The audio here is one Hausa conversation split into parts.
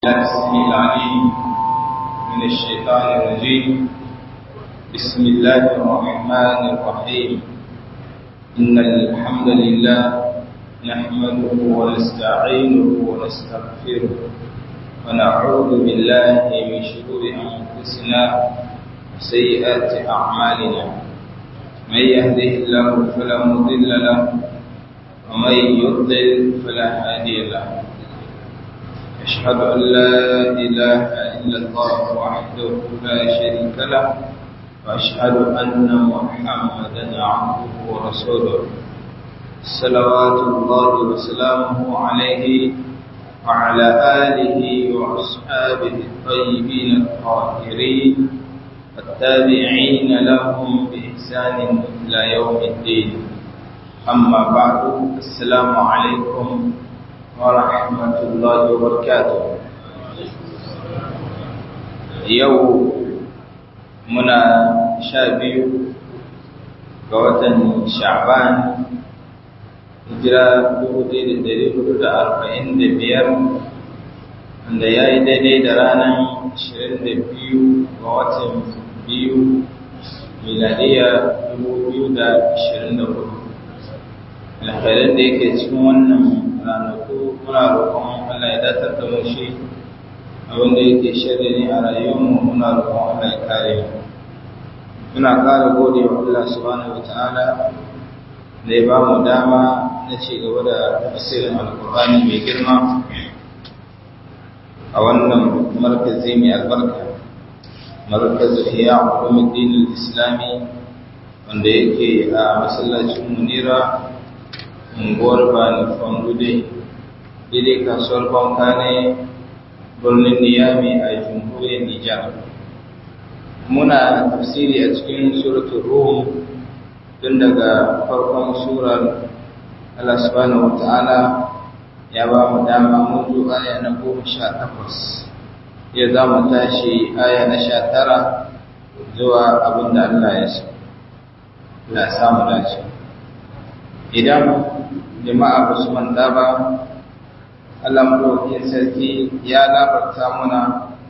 السميع العليم من الشيطان الرجيم بسم الله الرحمن الرحيم إن الحمد لله نحمده ونستعينه ونستغفره ونعوذ بالله من شرور أنفسنا وسيئات أعمالنا من يهده الله فلا مضل له ومن يضلل فلا هادي له أشهد أن لا إله إلا الله وحده لا شريك له وأشهد أن محمدا عبده ورسوله صلوات الله وسلامه عليه وعلى آله وأصحابه الطيبين الطاهرين والتابعين لهم بإحسان إلى يوم الدين أما بعد السلام عليكم ورحمة الله وبركاته yau muna sha biyu ga watan sha'ban hijira dubu ɗaya da ɗari hudu da arba'in da biyar wanda ya yi daidai da ranar ashirin da biyu ga watan biyu miladiya dubu biyu da ashirin da hudu alkhairar da yake cikin wannan ranaku muna roƙon Allah ya datar da mu shi abinda yake shirya ne a rayuwarmu muna roƙon Allah ya kare mu muna ƙara gode wa Allah subhanahu wata'ala da ya ba mu dama na ci gaba da tafsirin alƙur'ani mai girma a wannan markazi mai albarka markazu hiya ulumuddin islami wanda yake a masallacin munira unguwar bani fangude daidai kasuwar banka ne birnin niyami a jamhuriyar nijar muna tafsiri a cikin suratul rum tun daga farkon surar Allah subhanahu wata'ala ya ba mu dama mun zo aya na goma sha takwas ya za mu tashi aya na sha tara zuwa abin da Allah ya so la samu dace idan jama'a ba su manta ba Allah madaukakin sarki ya labarta muna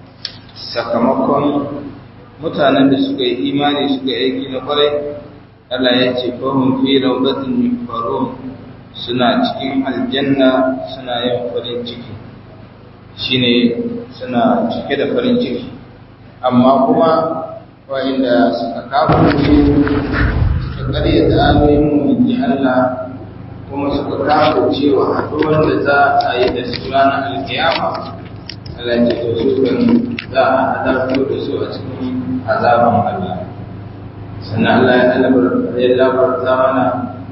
sakamakon mutanen da suka yi imani suka aiki na kwarai Allah ya ce fahim fi rawdatin yufarun suna cikin aljanna suna yin farin ciki shine suna cike da farin ciki amma kuma wa'inda suka kafa suka ƙarya da ayoyin mu Allah kuma suka kafa cewa haɗuwar da za a yi da su ranar alkiyama Allah ce to su kan za a hadarto da su a cikin azaban Allah sannan Allah ya alabar ya labarta mana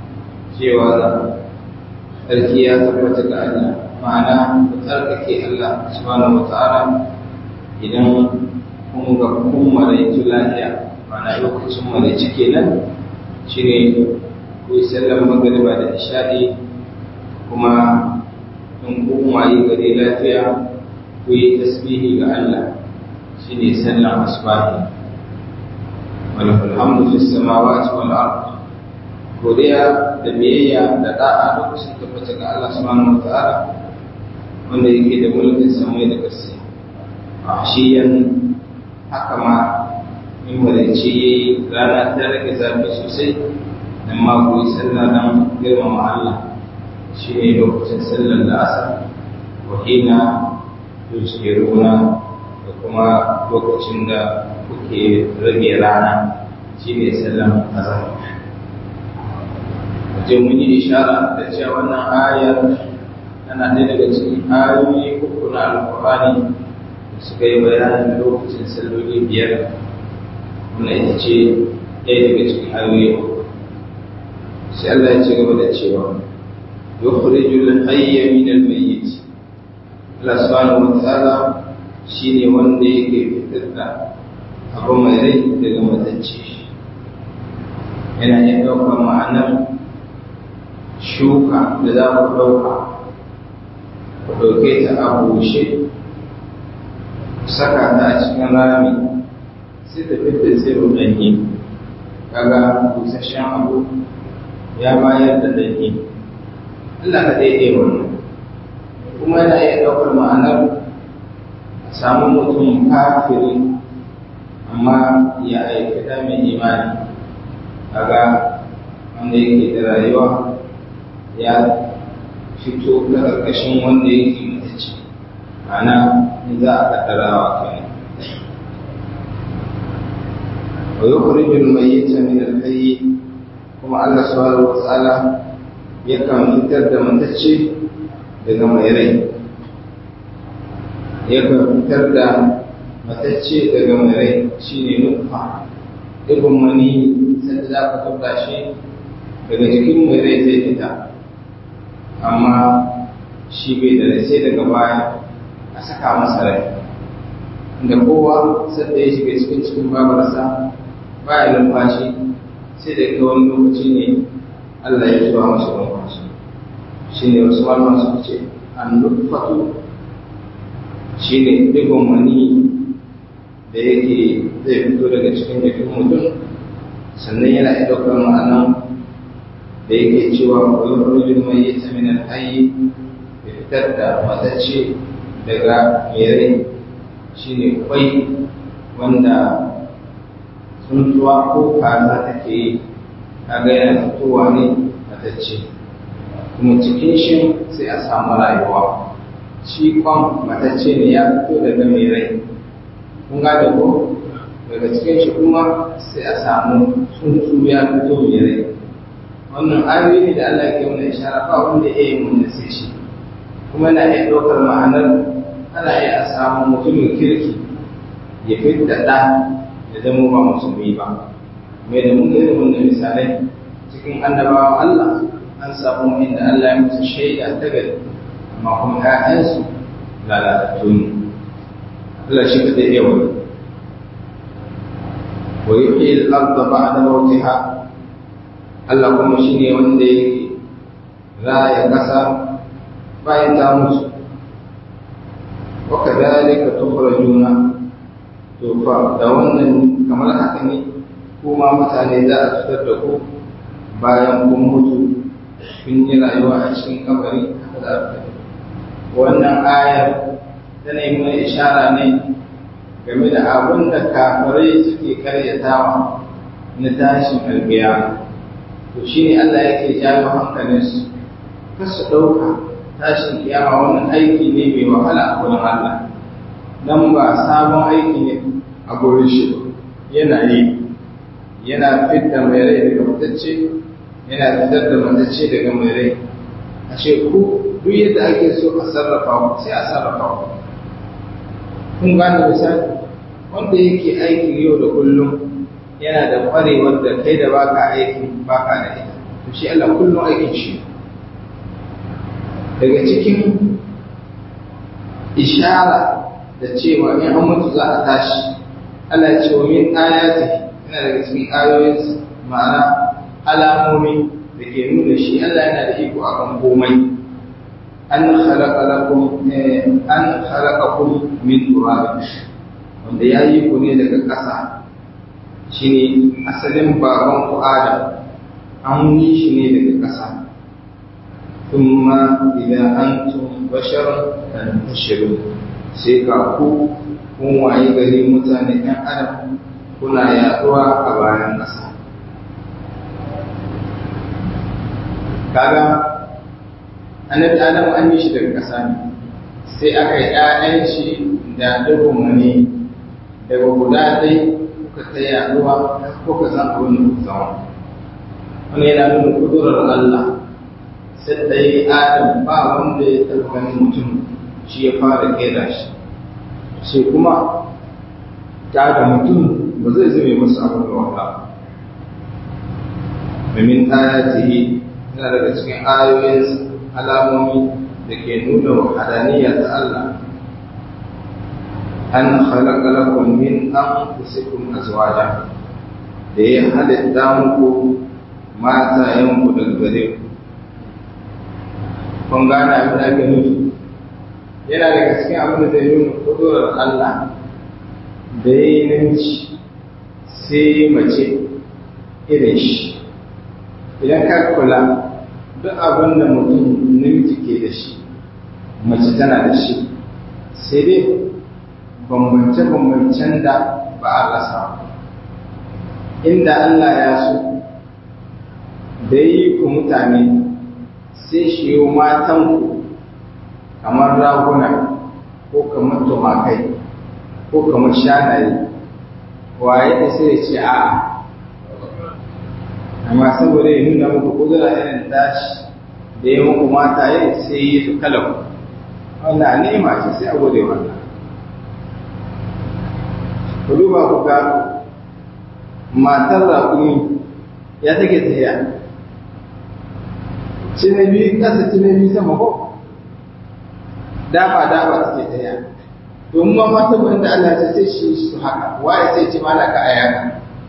cewa sarki ya tabbata ga Allah ma'ana ku tsarkake Allah subhanahu wata'ala idan kun ga kun maraitu lafiya ma'ana lokacin maraici kenan shine ku yi sallar magariba da isha'i kuma in kun waye gari lafiya ku yi tasbihi ga Allah shi ne sallar asbahi walakul hamdu fis samawati wal ard godiya da biyayya da da'a lokacin tabbata ga Allah subhanahu wataala wanda yake da mulkin samai da ƙasa a shiyan haka ma in wadance yayi rana ta rage zafi sosai amma ku yi sallah don girmama Allah shi ne lokacin sallar da asar wahina yusiruna da kuma lokacin da kuke rage rana shi ne sallar azhar wajen mun yi ishara da cewa wannan ayar tana ɗaya daga cikin ayoyi uku na alƙur'ani da suka yi bayanin lokacin salloli biyar wannan ita ce ɗaya daga cikin ayoyi uku sai Allah ya ci gaba da cewa yukhrijul hayya min al-mayyit Allah subhanahu wa ta'ala shine wanda yake fitar da abu mai rai daga matacce yana iya ɗaukar ma'anar shuka da za ku ɗauka ku ɗauke ta a bushe saka ta a cikin rami sai ta fitar tsiro ɗanye kaga busasshen abu ya bayar da dake Allah ka daidai wannan kuma yana iya ɗaukar ma'anar samu mutum kafiri amma ya aiki da mai imani kaga wanda yake da rayuwa ya fito ta ƙarƙashin wanda yake mutaci ana in za a kaddarawa kenan wa yukhrijul mayyita min al-hayy kuma Allah subhanahu wa ta'ala yakan fitar da mutacce daga mai rai yakan fitar da matacce daga mai rai shine nutfa ibn mani sai za ka tabba shi daga jikin mai rai zai fita amma shi bai da rai sai daga baya a saka masa rai da kowa sadda ya shiga cikin cikin babarsa baya numfashi sai da ga wani lokaci ne Allah ya zuwa masa numfashi shi ne wasu malaman suka ce an nufatu shi ne digon wani da yake zai fito daga cikin jikin mutum sannan yana iya ɗaukar ma'anan da yake cewa koyon rujin mai yi ta minan hayi da fitar da matacce daga mere shi ne kwai wanda tsuntsuwa ko kaza take yi kaga yana fitowa ne matacce kuma cikin shi sai a samu rayuwa shi kwan matacce ne ya fito daga mai rai kun gane ko daga cikin shi kuma sai a samu tsuntsu ya fito mai rai wannan ayoyi ne da Allah ke wani ishara ba wanda ya yi mun sai shi kuma na iya ɗaukar ma'anar ana iya a samu mutumin kirki ya fitta ɗa ya zama ba musulmi ba mai da mun gani wannan misalai cikin annabawan Allah an samu inda Allah ya musu shaida ta gari amma kuma ƴaƴansu lalatattu ne Allah shi ka iya wani wa yuhyi al-ardha ba'da mawtiha Allah kuma shine wanda yake raya ƙasa bayan ta mutu wa kadhalika tukhrajuna to fa da wannan kamar haka ne kuma mutane za a fitar da ku bayan kun mutu kun yi rayuwa a cikin kabari haka za a fitar wannan ayar tana yi mana ishara ne game da abin da kafirai suke karyatawa na tashin albiya to shi ne Allah yake jawo hankalinsu kar su ɗauka tashin kiyama wannan aiki ne mai wahala a wurin Allah dan ba sabon aiki ne a gurin shi yana yi yana fitar mai rai daga matacce yana fitar da matacce daga mai rai a ce ku duk yadda ake so a sarrafa ku sai a sarrafa ku kun gane misali wanda yake aikin yau da kullum yana da kwarewar da kai da baka aiki baka da ita to shi Allah kullum aikin shi daga cikin ishara da cewa in an mutu za a tashi Allah ya ce wa min ayati yana daga cikin ayoyin ma'ana alamomi da ke nuna shi Allah yana da iko akan komai an khalaqa lakum an khalaqakum min turab wanda ya yi ku ne daga ƙasa shine asalin baban ku Adam an yi shi ne daga ƙasa thumma idan antum basharun tantashirun sai ga ku kun waye gari mutane ɗan adam kuna yaduwa a bayan ƙasa kaga annabi adam an yi shi daga ƙasa ne sai aka yi ƴaƴan shi da dubun mani daga guda ɗai kuka ta yaduwa kuka san abin da kuka zama wani yana nuna kudurar Allah sai da yi adam ba wanda ya taɓa ganin mutum shi ya fara kera shi sai kuma ta da mutum ba zai zame masa abin da wahala domin ayatihi yana daga cikin ayoyin alamomi da ke nuna wahadaniya ta Allah an khalaqa lakum min anfusikum azwaja da ya halitta muku mata yanku daga gare ku kun gane abin da ake nufi yana daga cikin abin da zai nuna kudurar Allah da ya yi namiji sai mace irin shi idan ka kula duk abin da mutum namiji ke da shi mace tana da shi sai dai bambance-bambancen da ba a rasa inda Allah ya so da yi ku mutane sai shi yi matanku kamar raguna ko kamar tumakai ko kamar shanaye waye da sai ce a amma saboda ya nuna muku kudura irin tashi da ya muku mata ya sai yi su kalan wannan nema ce sai a gode wannan ku duba ku ga matar raƙumi ya take tafiya cinabi ƙasa cinabi sama ko dafa dafa take tafiya domin ma mata wanda Allah ta sai shi su haka waye sai ce malaka a yaka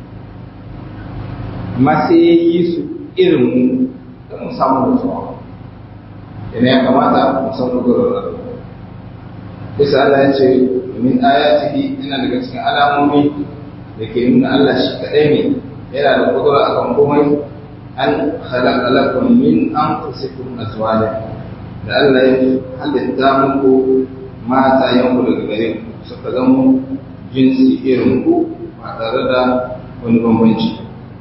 amma sai ya yi su irin mu don mu samu nutsuwa yana ya kamata mu san gudunar bisa Allah ya ce min ayatihi ina daga cikin alamomi da ke nuna Allah shi kaɗai ne yana da kudura akan komai an khalaqa lakum min anfusikum azwaja da Allah ya halitta muku mata yanku daga gare ku suka zama jinsi irin ku ba tare da wani bambanci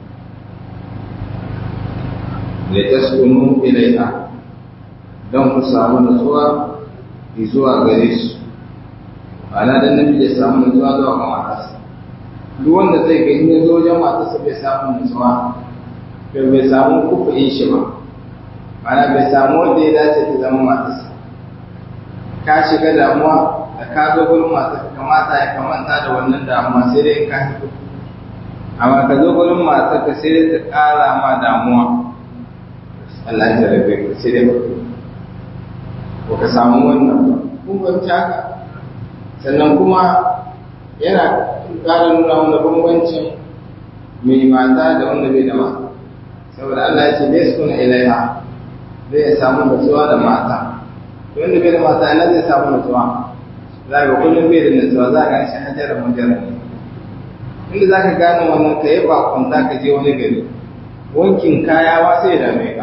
da taskunu ilaiha don ku samu nutsuwa zuwa gare su ana dan nabi ya samu nutsuwa zuwa ga matarsa duk wanda zai gani ya zo wajen matarsa bai samu nutsuwa bai bai samu kufurin shi ba ana bai samu wanda ya dace ta zama matarsa ka shiga damuwa da ka zo gurin matarsa kamata ya kamanta da wannan damuwa sai dai in ka fito amma ka zo gurin matarka sai dai ta ƙara ma damuwa Allah ya jarabe ka sai dai ba ka samu wannan ba kun fahimci haka sannan kuma yana ƙara nuna wanda bambancin mai mata da wanda bai da mata saboda Allah ya ce bai su kuna ilaiha zai ya samu nutsuwa da mata wanda bai da mata ina zai samu nutsuwa za ga kullum bai da nutsuwa za ka shi hajjara majara ne inda za ka gane wannan ka yi bakon za ka je wani gari wankin kaya ba sai da mai ka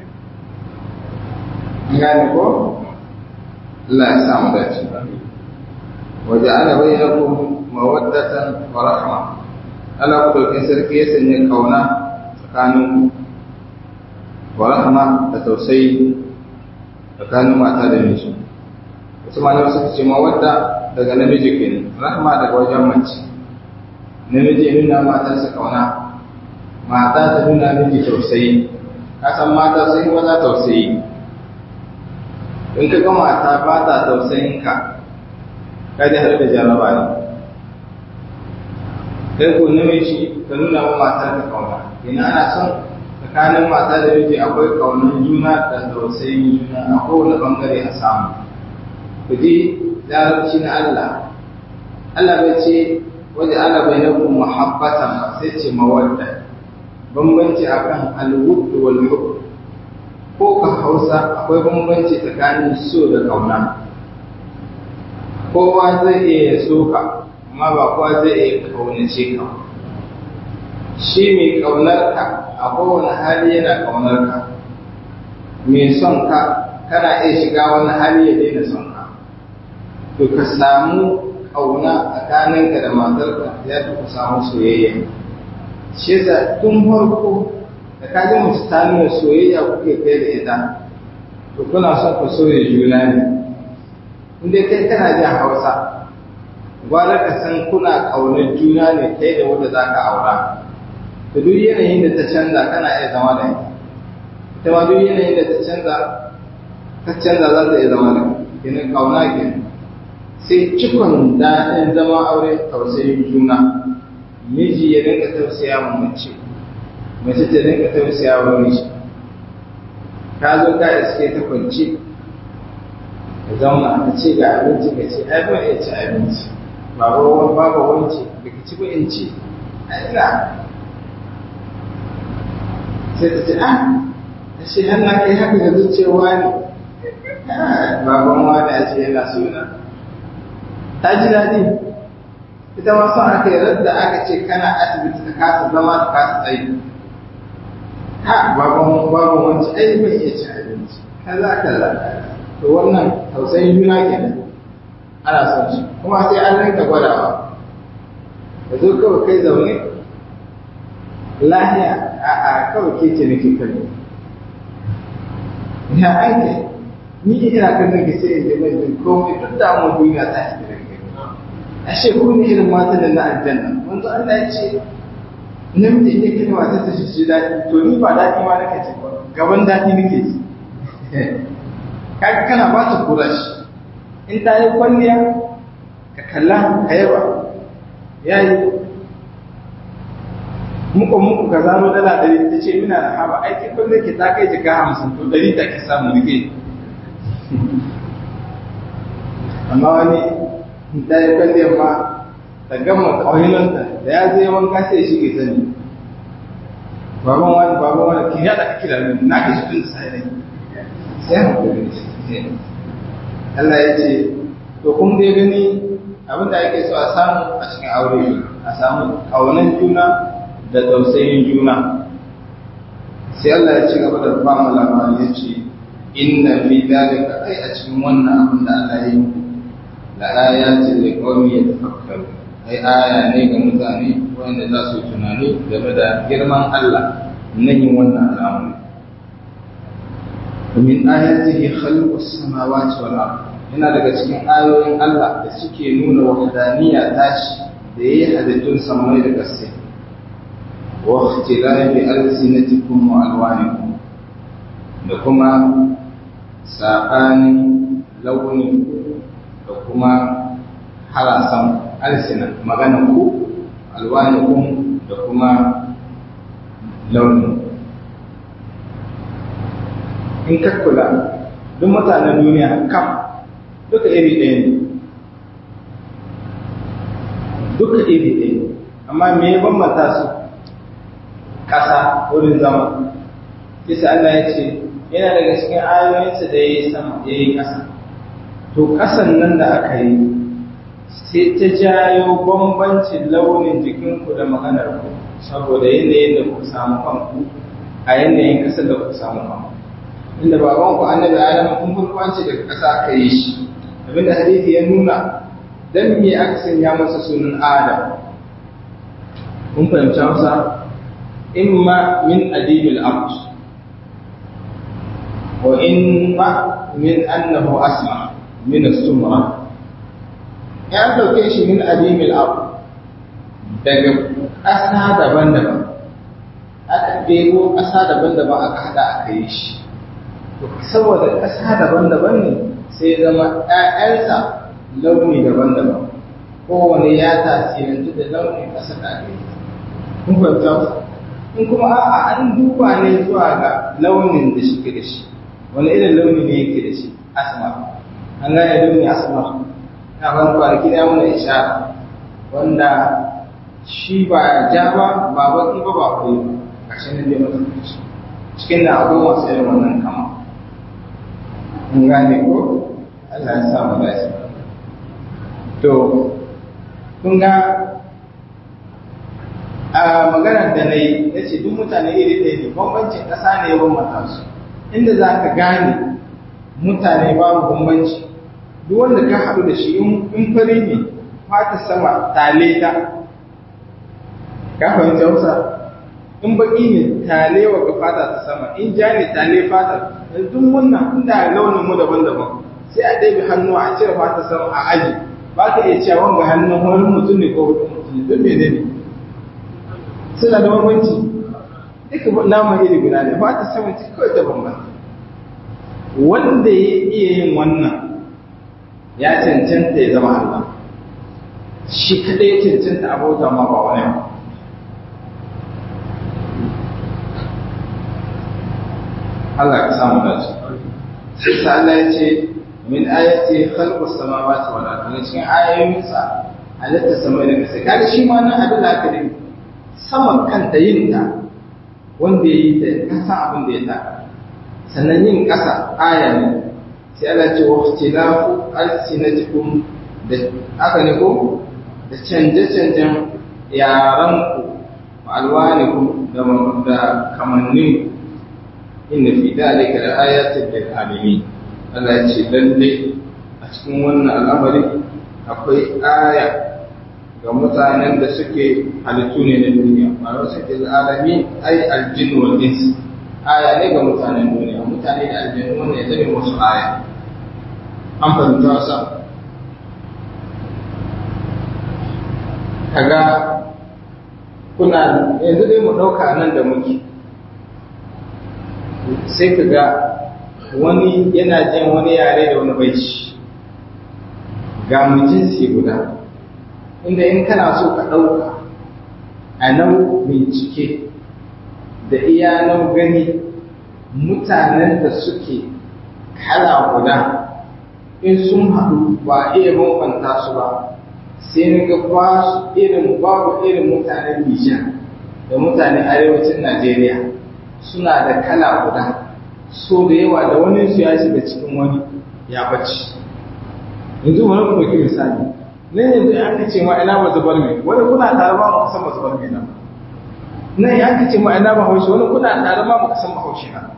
gane ko Allah ya samu dace وجعل بينكم مودة ورحمة ألا قدوكين سركي يسني كونا tsakanin wa rahama da tausayi tsakanin mata da miji wasu malamai suka ce mawadda daga namiji kenan rahama daga wajen mace namiji ya nuna matarsa kauna mata ta nuna miji tausayi ka san mata sun yi maza tausayi in ka ga mata ba ta tausayin ka ka ji har da jaraba ne kai ko namiji ka nuna wa matar ka kauna ina ana son tsakanin mata da miji akwai kaunar juna da tausayin juna a kowane bangare a samu ku ji larabci na Allah Allah bai ce waje ana bai na kuma mahabbatan ba sai ce mawadda bambanci akan alwudd wal hub ko ka Hausa akwai bambanci tsakanin so da kauna kowa zai iya so ka amma ba kowa zai iya kaunace ka shi mai kaunar ka a kowane hali yana kaunar ka mai son ka kana iya shiga wani hali ya daina son ka to ka samu kauna tsakaninka da matarka ya fi ku samu soyayya shi yasa tun farko da ka ji mace ta nuna soyayya kuke kai da ita to kuna son ku soya juna ne inda kai kana jin hausa gwara ka san kuna ƙaunar juna ne kai da wanda za ka aura da duk yanayin da ta canza kana iya zama da ita ita ma duk yanayin da ta canza ta canza za ta iya zama da ita ƙauna ke sai cikon daɗin zama aure tausayin juna miji ya dinga tausaya wa mace mace ta dinga tausaya wa miji ka zo ka iske ta kwance ka zauna ka ce ga abinci ka ce ai ban iya ci abinci baba wani baba wance da ka ci ba in ci ai ina sai ta ce ah a ce har na kai haka ga zuciyawa ne baban wani a ce yana suna ta ji daɗi ita ma son aka yi da aka ce kana asibiti ka kasa zama ka kasa tsayi ha baban baban wancan ai bai iya ci abinci kaza kaza to wannan tausayin juna kenan ana son shi kuma sai an rinka gwadawa da zo kawai kai zaune lahiya a a kawai ke ce nake kallo ya aike ni ina kallon ki sai in ji mai jin komai duk da mu duniya ta shi da kai ashe ku ne irin matan da na aljanna wanzu Allah ya ce namiji ne kai mata ta shi daɗi to ni ba daɗi ma nake ce ba gaban daɗi nake ji kaga kana ba ta kura shi in ta yi kwalliya ka kalla ka yaba ya yi muku muku ka zano dala ɗari ta ce mina da haba aiki kwalliya ke ta kai jika hamsin to ɗari ta ki samu rike amma wani ta yi kwalliyar ma ta gama ƙauyinanta da ya zai wanka sai shi ke sani baban wani baban wani ki yada ka kira min na ka shi tun da sai sai hankali shi Allah ya ce to kun dai gani abin da ake so a samu a cikin aure a samu ƙaunar juna da tausayin juna sai Allah ya ci gaba da ba mu labari ya ce inna fi dalika ai a cikin wannan abin da Allah ya yi la ayatin li qaumi yatafakkaru ai aya ne ga mutane wanda za su tunani game da girman Allah na yin wannan al'amari min ayatihi khalqus samawati wal ard yana daga cikin ayoyin Allah da suke nuna wahdaniya tashi da yayi halittun samai da ƙasa wa ikhtilafi alsinatikum wa alwanikum da kuma sabanin launi da kuma harasan alsina magana ku alwanikum da kuma launin in ka kula duk mutanen duniya kam duka iri ɗaya ne duka iri ɗaya amma me ya bambanta su ƙasa wurin zama kisa Allah ya ce yana daga cikin ayoyinsa da ya yi sama ya yi ƙasa to ƙasan nan da aka yi sai ta jayo bambancin launin jikinku da maganar ku saboda yanayin da ku samu kanku a yanayin ƙasar da ku samu kanku inda baban ku annabi adam kun farko daga ƙasa aka yi shi abinda hadisi ya nuna dan me aka sanya masa sunan adam kun fahimci masa imma min adibil ard wa imma min annahu asma min as-sumra ya dauke shi min adibil ard daga ƙasa daban-daban aka ɗebo ƙasa daban-daban aka haɗa aka yi shi saboda ƙasa daban-daban ne sai zama ‘ya'yansa launi daban-daban kowane ya tasirantu da launin ƙasa da ake yi kun fahimta in kuma a'a an duba ne zuwa ga launin da shi da shi wani irin launi ne yake da shi asma an gane launi asma na ban kwanaki da mana ishara wanda shi ba ja ba ba baki ba ba koyi ba kashe ne dai mutum cikin da akwai masu irin wannan kama in gane ko Allah ya sa mu dace to kun ga a maganar da na yi ya ce duk mutane iri ɗaya ne bambancin ƙasa ne ya bambanta su inda za ka gane mutane babu bambanci duk wanda ka haɗu da shi in fari ne fata sama tale ta ka fahimci hausa in baki ne tale wa ga fata ta sama in ja ne tale fata duk wannan inda launin mu daban-daban sai a ɗabi hannu a cire fata sama a aji ba ka iya cewa wanga hannun wani mutum ne ko wani mutum ne don mene ne suna da bambanci duka naman iri guda ne fata sama ce kawai ta bambanta wanda ya iya yin wannan ya cancanta ya zama Allah shi kadai ya cancanta abota ma ba wani ba Allah ka samu dace sai sa Allah ya ce min ayati khalqus samawati wal ardi cikin ayoyin sa halitta samai da kasa kaga shi ma nan abin da aka yi sama kanta yin ta wanda yayi ta ka san abin da ya ta sannan yin kasa aya ne sai Allah ce wa ikhtilafu alsinatikum da aka ne ko da canje-canjen yaranku wa alwanikum da kamannin inna fi dalika la ayatin lil alamin Allah ya ce lalle a cikin wannan al'amari akwai aya ga mutanen da suke halittu ne na duniya ma'ana suke alami ai aljin wal ins aya ne ga mutanen duniya mutane da aljinu ne zai musu aya an fahimta wasa kaga kuna yanzu dai mu ɗauka nan da muke sai ka ga wani yana jin wani yare da wani bai ci ga mu jinsi guda inda in kana so ka ɗauka a nau bincike da iya nau gani mutanen da suke kala guda in sun haɗu ba iya bambanta su ba sai ga ba su irin babu irin mutanen Nijar da mutanen arewacin Najeriya suna da kala guda so da yawa da wani su ya shiga cikin wani ya bace yanzu wani mu ɗauki misali nan yanzu ya ce ma ina ba zubar mai wani kuna tare ma mu san ba zubar mai nan nan ya ce ma ina ba haushi wani kuna tare ma mu san ba haushi nan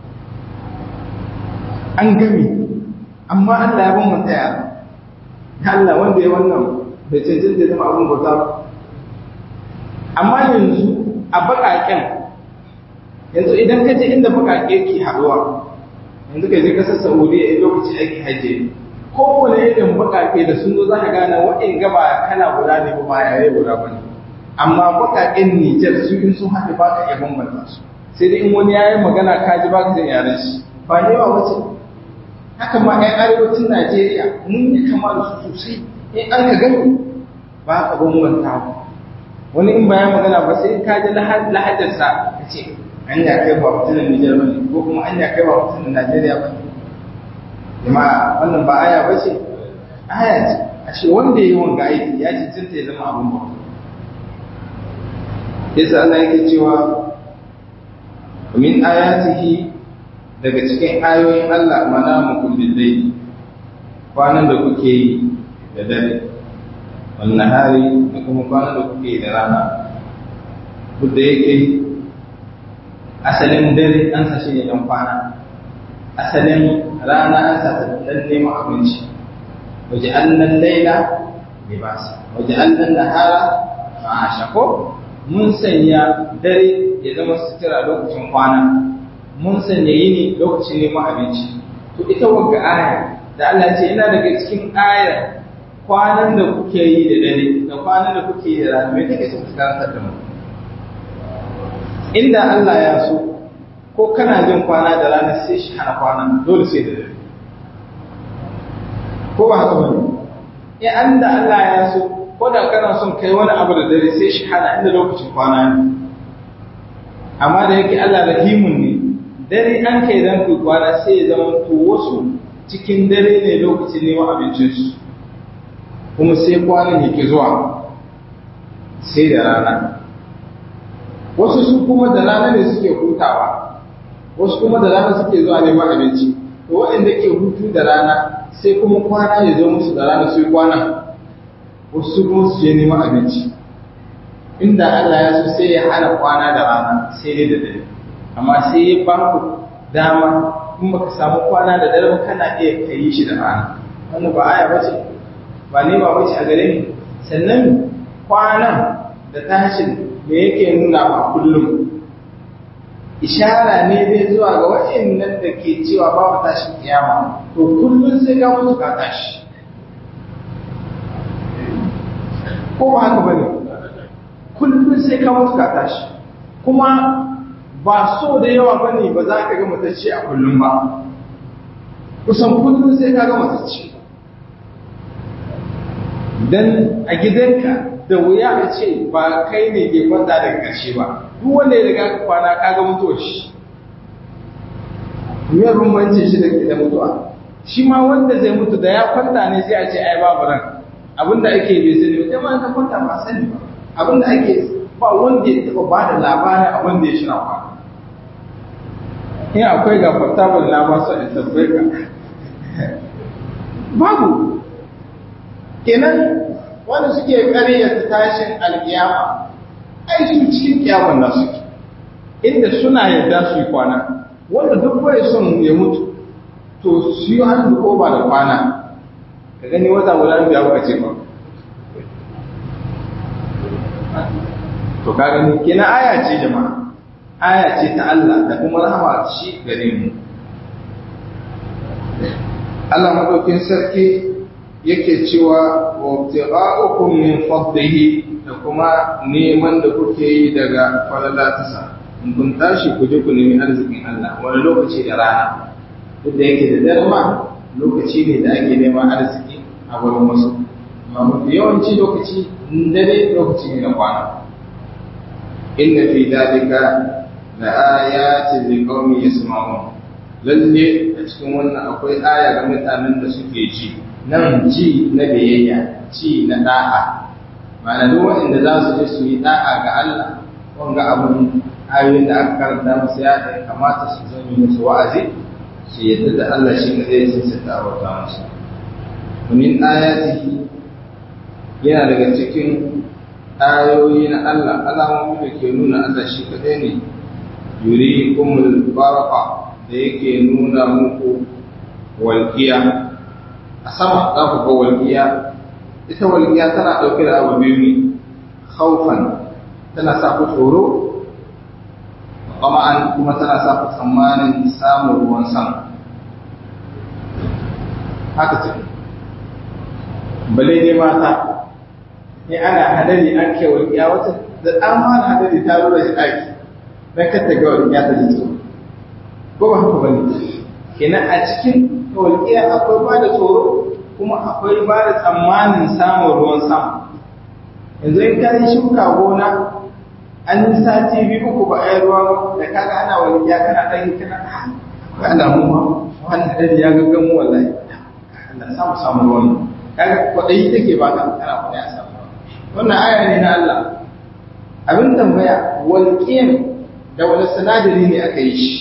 an gami amma Allah ya ban mu tsaya Allah wanda ya wannan bai cancanta zama abin bauta ba amma yanzu a baƙaƙen yanzu idan ka je inda baƙaƙe ke haɗuwa yanzu ka je ƙasar saudiya a lokaci ake hajji kowane irin baƙaƙe da sun zo za ka gane waɗin gaba kana guda ne ba yare guda ba ne amma baƙaƙen nijar su in sun haɗe ba ka iya bambanta su sai dai in wani ya yi magana ka ji ba ka jin yaren shi ba ne ba wace haka ma 'yan arewacin najeriya mun yi kama da su sosai in an ka gani ba ka bambanta wani in bayan magana ba sai ka ji lahajarsa ka ce an ya kai ba mutumin Nijar ba ne ko kuma an ya kai ba mutumin Najeriya ba ne jama'a wannan ba aya ba ce aya ce a ce wanda ya yi wanga aiki ya ce cinta ya zama abin ba yasa Allah yake cewa min ayatihi daga cikin ayoyin Allah mana mu kullin dai kwanan da kuke yi da dare wannan hari da kuma kwanan da kuke da rana duk da yake asalin dare an sa shi ne ɗan kwana asalin rana an sa ɗan neman abinci waje annan laila libasa waje annan nahara ma'asha ko mun sanya dare ya zama sutura lokacin kwana mun sanya yini lokacin neman abinci to ita wagga aya da Allah ce ina daga cikin ayar kwanan da kuke yi da dare da kwanan da kuke yi da rana me take so karantar da mu inda Allah ya so ko kana jin kwana da rana sai shi hana kwana dole sai da dare ko ba haka bane in an da Allah ya so ko da kana son kai wani abu da dare sai shi hana inda lokacin kwana ne amma da yake Allah rahimun ne dare an kai dan ku kwana sai ya zama to wasu cikin dare ne lokacin neman abincinsu kuma sai kwanan yake zuwa sai da rana wasu su kuma da rana ne suke hutawa wasu kuma da rana suke zuwa neman abinci to waɗanda ke hutu da rana sai kuma kwana ya zo musu da rana sai kwana wasu kuma su je neman abinci inda Allah ya so sai ya hana kwana da rana sai dai da dare amma sai ya ba ku dama in baka samu kwana da dare ba kana iya kai shi da rana wannan ba aya bace ba ne ba bace a gare ni sannan kwanan da tashin me yake nuna ba kullum ishara ne zai zuwa ga waɗannan da ke cewa babu tashin kiyama to kullum sai ka mutu ka tashi ko ba haka bane kullum sai ka mutu ka tashi kuma ba so da yawa bane ba za ka ga matacce a kullum ba kusan kullum sai ka ga matacce dan a gidanka da wuya a ce ba kai ne ke kwanta daga ƙarshe ba duk wanda ya riga ka kwana ka ga mutuwar shi me bambancin shi da da mutuwa shi ma wanda zai mutu da ya kwanta ne sai a ce ai babu ran abinda ake bai sani ba ma ka kwanta ba sani ba abinda ake ba wanda ya taba ba da labarin abin da ya shira kwana in akwai ga portable na ba su in tabbai ka babu kenan wanda suke karyata tashin alkiyama ai su cikin kiyaman na suke inda suna yadda su yi kwana wanda duk bai son ya mutu to su yi hannu ko ba da kwana ka gani wata guda biya kuka ce ba to ka gani kina aya ce jama'a aya ce ta Allah da kuma rahama shi gare mu Allah madaukin sarki yake cewa wabtigha'ukum min fadlihi da kuma neman da kuke yi daga falalatasa in kun tashi ku je ku nemi arzikin Allah wani lokaci da rana duk da yake da darma lokaci ne da ake neman arziki a wurin wasu amma mafi yawanci lokaci dare lokaci ne na kwana inna fi dalika la ayatin liqaumin yasma'un lalle a cikin wannan akwai aya ga mutanen da suke ji nan ji na biyayya ci na da'a ma'ana duk waɗanda za su je su yi da'a ga Allah wanga abun ayoyin da aka karanta musu ya da kamata su zama musu wa'azi su yadda da Allah shi ne zai sun sata a wata musu min ayatihi yana daga cikin ayoyi na Allah alamomi da ke nuna Allah shi kadai ne yuri kumul baraka da yake nuna muku walƙiya a sama za ku ga walƙiya ita walƙiya tana ɗauke da abu biyu ne haufan tana sa ku tsoro ƙama'an kuma tana sa ku tsammanin samun ruwan sama haka ce bale ne mata ne ana hadari an ke walƙiya wata da ɗan ma hadari ta rura shi ɗaki don kata ga walƙiya ta ji tsoro ko ba haka bane kenan a cikin walƙiya akwai ba da tsoro kuma akwai ba da tsammanin samun ruwan sama yanzu in ka yi shuka gona an yi sati biyu uku ba a yi ruwa da kaga ana walƙiya kana ɗan kana akwai alamu ma wannan hadari ya gaggan mu wallahi Allah samu samu ruwan kaga kwaɗayi take ba ka kana kwaɗayi a samu wannan aya ne na Allah abin tambaya walƙiyan da wani sinadari ne aka yi shi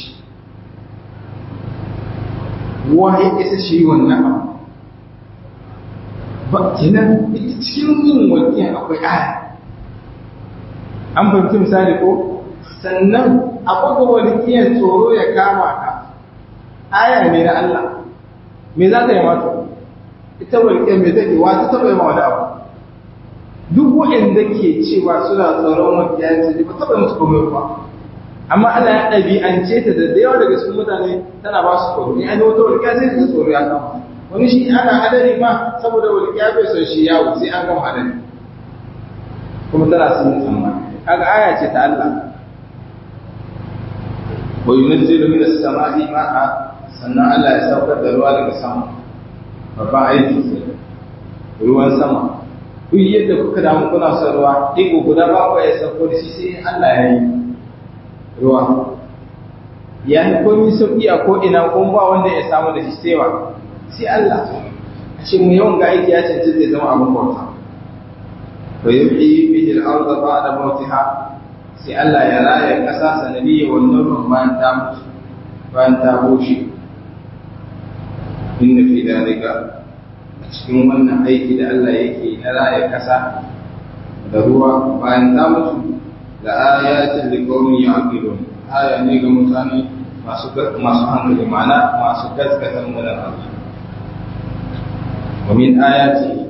waye isa shi wannan abu ba kenan ita cikin yin walƙiyan akwai aya an fahimci misali ko sannan akwai walƙiyan tsoro ya kama ka aya ne na Allah me za ta yi mata ita walƙiyan me take wata taɓa yi ma wani abu duk waɗanda ke cewa suna tsoron walƙiya ce ba taɓa musu komai ba amma Allah ya ɗabi'ance ta da yawa daga cikin mutane tana ba su tsoro in an yi wata walƙiya sai ka tsoro ya kama wani shi ana hadari ma saboda walƙiya bai son shi yawo sai an gama hadari kuma tana sun tsammani kaga aya ce ta Allah wa yunzilu minas sama'i ma'a sannan Allah ya saukar da ruwa daga sama babban aiki ce ruwan sama duk yadda kuka damu kuna son ruwa ɗigo guda ba ku ya sauko da shi sai Allah ya yi ruwa ya yi komi sauƙi a ko'ina kuma ba wanda ya samu da shi sewa sai Allah a ce mu yawan ga aiki ya canci zai zama abin bauta wa yuhyi bihi al-ardha ba'da mawtiha sai Allah ya raya ƙasa sanadiyya wannan ruwan bayan ta mutu bayan ta bushe inna fi dalika a cikin wannan aiki da Allah yake na raya ƙasa da ruwa bayan ta mutu da ayatin liqaumin ya'qilun aya ne ga mutane masu masu hankali ma'ana masu gaskatan mu da Allah wa min ayati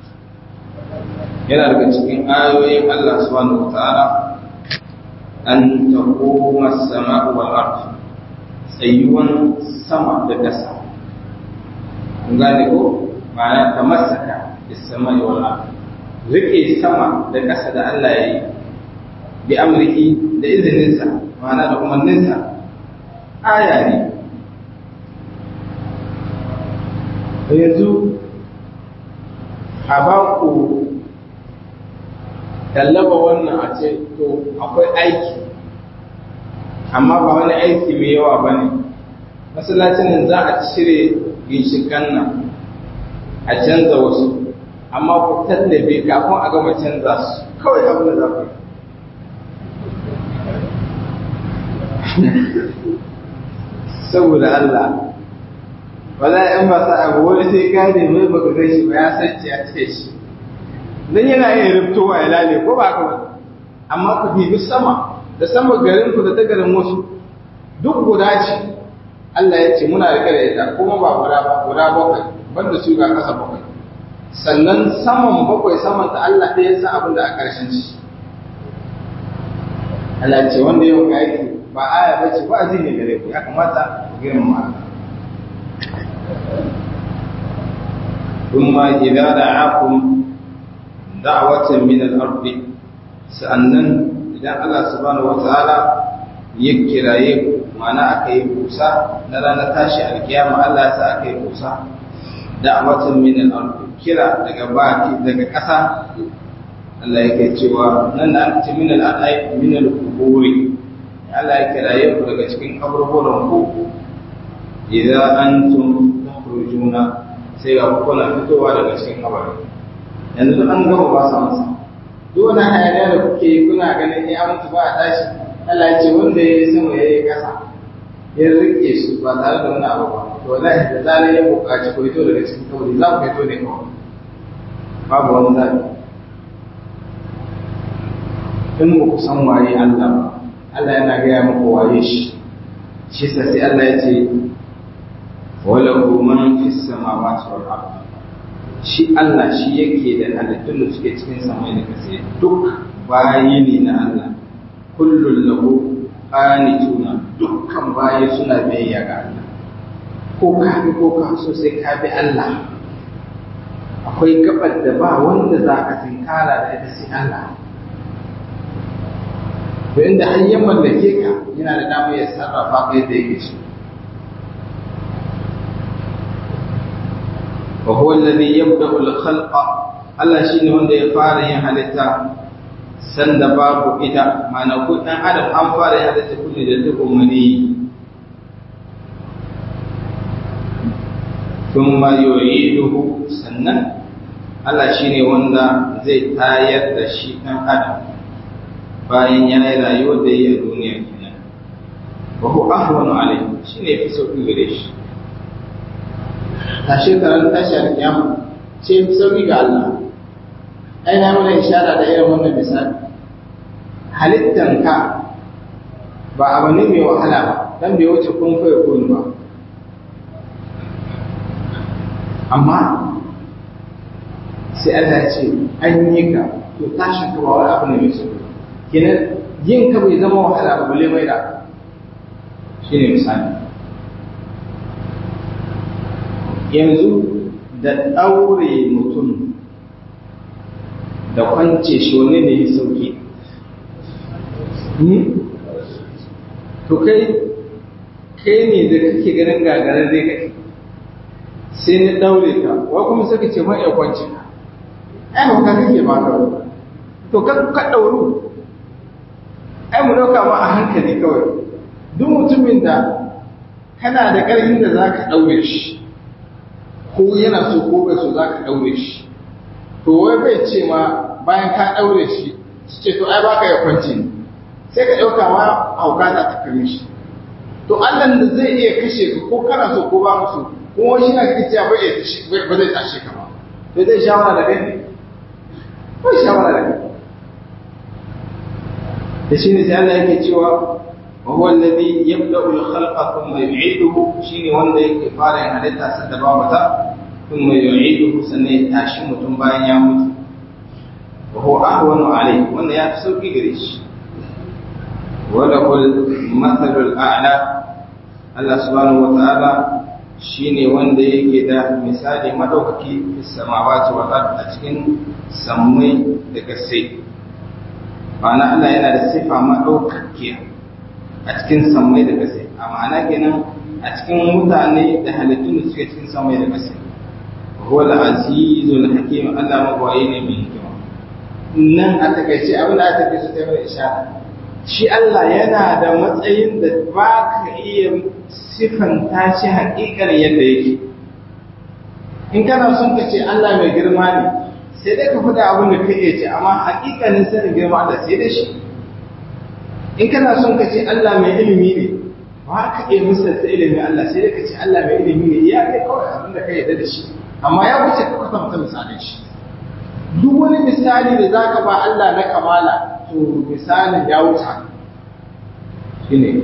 yana daga cikin ayoyin Allah subhanahu wataala an taquma as-sama'u wal ard tsayuwan sama da ƙasa kun gane ko ma'ana tamassaka bis-sama'i wal ard rike sama da ƙasa da Allah ya yi bi amriki da izininsa ma'ana da umarninsa aya ne yanzu a ba ku tallaba wannan a ce to akwai aiki amma ba wani aiki mai yawa ba ne masallacin nan za a cire ginshikan nan a canza wasu amma ku tallabe kafin a gama canza su kawai abin da za ku yi saboda Allah wala in ba sa abu wani sai gane mai baka gan shi ba ya sace ya ce shi dan yana yin rubtowa ya lale ko ba ka ba amma ku bibi sama da sama garin ku da ta garin wasu duk guda ce Allah ya ce muna rike da ita kuma ba guda ba guda bakwai banda su ga kasa bakwai sannan saman bakwai saman ta Allah ɗaya san abin da a ƙarshen shi Allah ce wanda yau ga yake ba aya ba ce ba zai ne gare ku ya kamata ku girmama Allah ثم إذا دعاكم دعوة من الأرض سأنن إذا الله سبحانه وتعالى يكراye ku mana aka yi kusa na ranar tashi alkiyama Allah sa aka yi kusa da'watan min al-ard kira daga baki daga ƙasa Allah yake cewa nan da aka ce min al-ard min al-quburi Allah ya kiraye ku daga cikin kaburburan ku idan antum takhrujuna sai ga kuna fitowa daga cikin kabari yanzu an gama ba sa masa duk wani hayaniya da kuke yi kuna ganin ya mutu ba a tashi Allah ce wanda ya yi sama ya yi ƙasa ya rike su ba tare da wani abu ba to wallahi da zarar ya buƙaci ku fito daga cikin kabari za ku fito ne kawai babu wani zaɓi in ba ku san waye Allah ba Allah yana gaya muku waye shi shi sai Allah ya ce walahu man fi samawati wal ard shi Allah shi yake da halittun da suke cikin samai da kasa duk bayi ne na Allah kullun lahu qanituna dukkan bayi suna biyayya ga Allah ko ka bi ko ka so sai ka bi Allah akwai gabar da ba wanda za ka tinkara da ita sai Allah to inda har ya mallake ka yana da damar ya sarrafa ka yadda yake so وهو الذي يبدأ الخلق Allah shi ne wanda ya fara yin halitta sanda babu ita mana ku ɗan adam an fara yin halitta kulle da duk umarni sun ma yu'iduhu sannan Allah shi ne wanda zai tayar da shi ɗan adam bayan ya yi rayuwar da yi a duniya kenan wa hu ahwanu alayhi shi ne fi sauƙi gare shi a shekarar tashi alkiyama ce sauki ga Allah ai na mana ishara da irin wannan misali halittan ka ba abu ne mai wahala ba dan bai wuce kun fa kun ba amma sai Allah ya ce an yi ka to tashin ka ba wani abu ne mai sauki kenan yin ka bai zama wahala ba balle mai da shine misali yanzu da ɗaure mutum da kwance shi wani ne ya sauki to kai kai ne da kake ganin gagarar zai kake sai ni ɗaure ka wa kuma suka ce mai ya kwance ka ai hauka kake ba ka to ka ka ɗauru ai mu ɗauka ma a hankali kawai duk mutumin da kana da ƙarfin da za ka ɗaure shi ko yana so ko bai so za ka ɗaure shi to wai bai ce ma bayan ka ɗaure shi su ce to ai baka ya kwance ni sai ka ɗauka ma hauka za ta kame shi to Allah da zai iya kashe ka ko kana so ko ba musu ko wani na kake cewa ba ba zai tashe ka ba to zai shawara da kai ne ba shawara da kai da shi ne sai Allah yake cewa وهو الذي يبدأ الخلق ثم يعيده شيني wanda yake fara yin halitta sai da babu ta ثم يعيده sannan ya tashi mutum bayan ya mutu وهو أهون عليه wanda ya fi sauki gare shi وله المثل الأعلى Allah subhanahu wa ta'ala shine wanda yake da misali madaukaki fi samawati wal ard a cikin sammai da kasai ma'ana Allah yana da sifa madaukakiya a cikin sammai da ƙasa a ma'ana kenan a cikin mutane da halittun da suke cikin sammai da ƙasa huwa al-azizul hakim Allah magwaye ne mai hikima nan a takaice abin da aka take su ta mai ishara shi Allah yana da matsayin da ba ka iya sifanta shi haƙiƙar yadda yake in kana son ka ce Allah mai girma ne sai dai ka faɗa abin da ka iya ce amma haƙiƙanin sanin girma Allah sai da shi in kana son ka ce Allah mai ilimi ne ba ka iya misalta ilimin Allah sai dai ka ce Allah mai ilimi ne iya kai kawai abin da ka yarda da shi amma ya wuce ka kwatanta misalin shi duk wani misali da za ka ba Allah na kamala to misalin ya wuce shi ne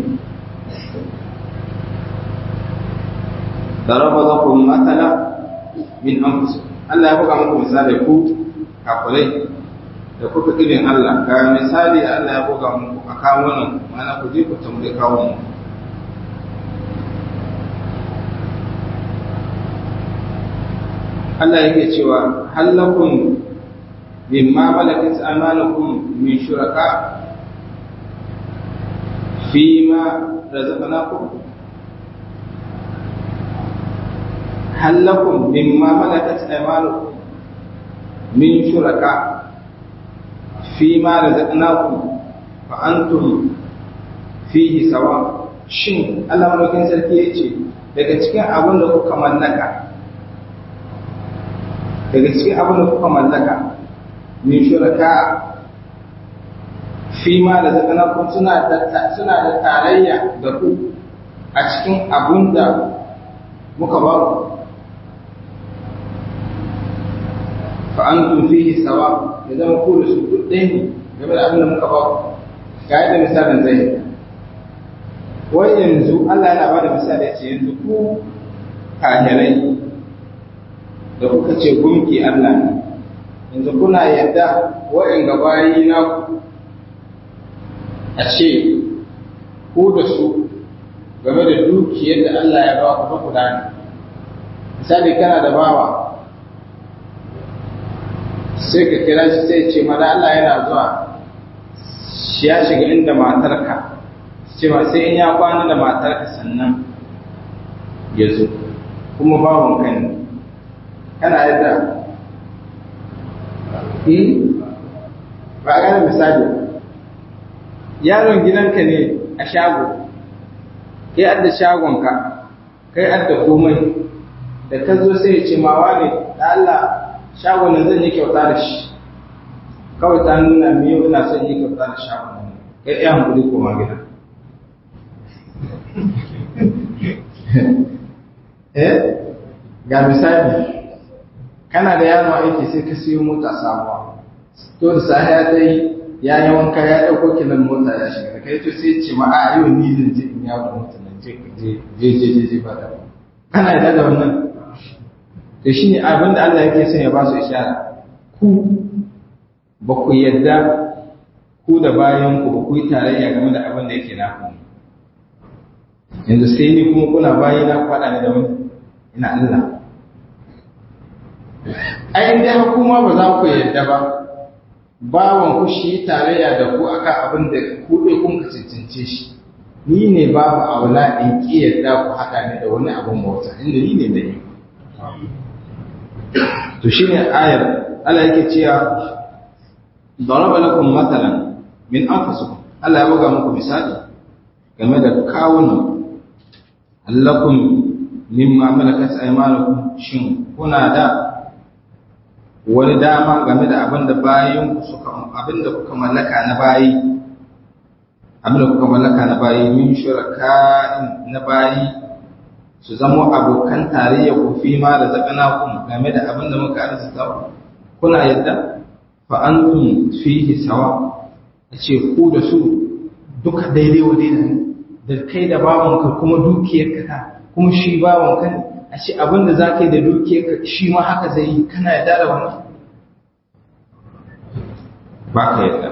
ضرب لكم مثلا من أنفسكم Allah ya buga muku misali ku kafirai da kuka irin Allah ga misali Allah ya buga muku a kawo nan mana ku je ku tambaye kawo mu Allah yake cewa hallakun mimma malakat amanukum min shuraka fima razaqnakum hallakun mimma malakat amanukum min shuraka fima razaqnakum fa antum fihi sawa shin Allah madaukin sarki yace daga cikin abin da kuka mallaka daga cikin abin da kuka mallaka min shuraka fi ma da zakanakun suna da suna da tarayya da ku a cikin abin da muka ba ku fa antum fihi sawa ya zama ku da su duk ɗaya ne game da abin da muka ba ku ga yadda misalin zai yi wai yanzu Allah yana ba da misali ya ce yanzu ku kahirai da kuka ce gunki Allah ne yanzu kuna yadda wa'in gabayi na ku a ce ku da su game da dukiyar da Allah ya ba ku ta kula ne misali kana da bawa sai ka kira shi sai ce mana Allah yana zuwa shi ya shiga inda matarka cewa sai in ya kwana da matarka sannan ya zo kuma bawan kan ne kana yadda ba a gane misali yaron gidanka ne a shago kai adda shagonka kai adda komai da ka zo sai ya ce mawa ne da Allah shagon nan zan yi kyauta da shi kawai ta nuna me yau ina son yi kyauta da shagon nan kai iya hankuli koma gida eh ga misali kana da yaro aiki sai ka siyo mota sabuwa to da sahiya ta yi ya yi wanka ya ɗauko kilan mota ya shiga kai to sai ce ma a yau ni zan je in yawo mota nan je je je je je ba da kana da da wannan to shine abin da Allah yake son ya ba su ishara ku ba ku yadda ku da bayan ku ba ku yi tarayya game da abin da yake naku yanzu sai ni kuma kuna bayi na faɗa ni da wani ina Allah ai dai hukuma ba za ku yadda ba bawan ku shi tarayya da ku akan abin da ku dai kun ka cancance shi ni ne babu aula in ki yadda ku haɗa ni da wani abin mota inda ni ne da ni to shine ayar Allah yake cewa daraba lakum matalan min anfusikum Allah ya buga muku misali game da kawunan allakum mimma malakat aymanukum shin kuna da wani dama game da abin da bayan ku suka abin da kuka mallaka na bayi abin da kuka mallaka na bayi min shuraka'in na bayi su zamo abokan tarayya ku fi ma da zakana ku game da abin da muka arzuta kuna yadda fa antum fihi sawa ce ku da su duka daidai wa daidai ne da kai da bawanka kuma dukiyarka ta kuma shi bawanka ne a ce abin da za ka yi da dukiyarka shi ma haka zai yi kana yadda da wannan ba ka yadda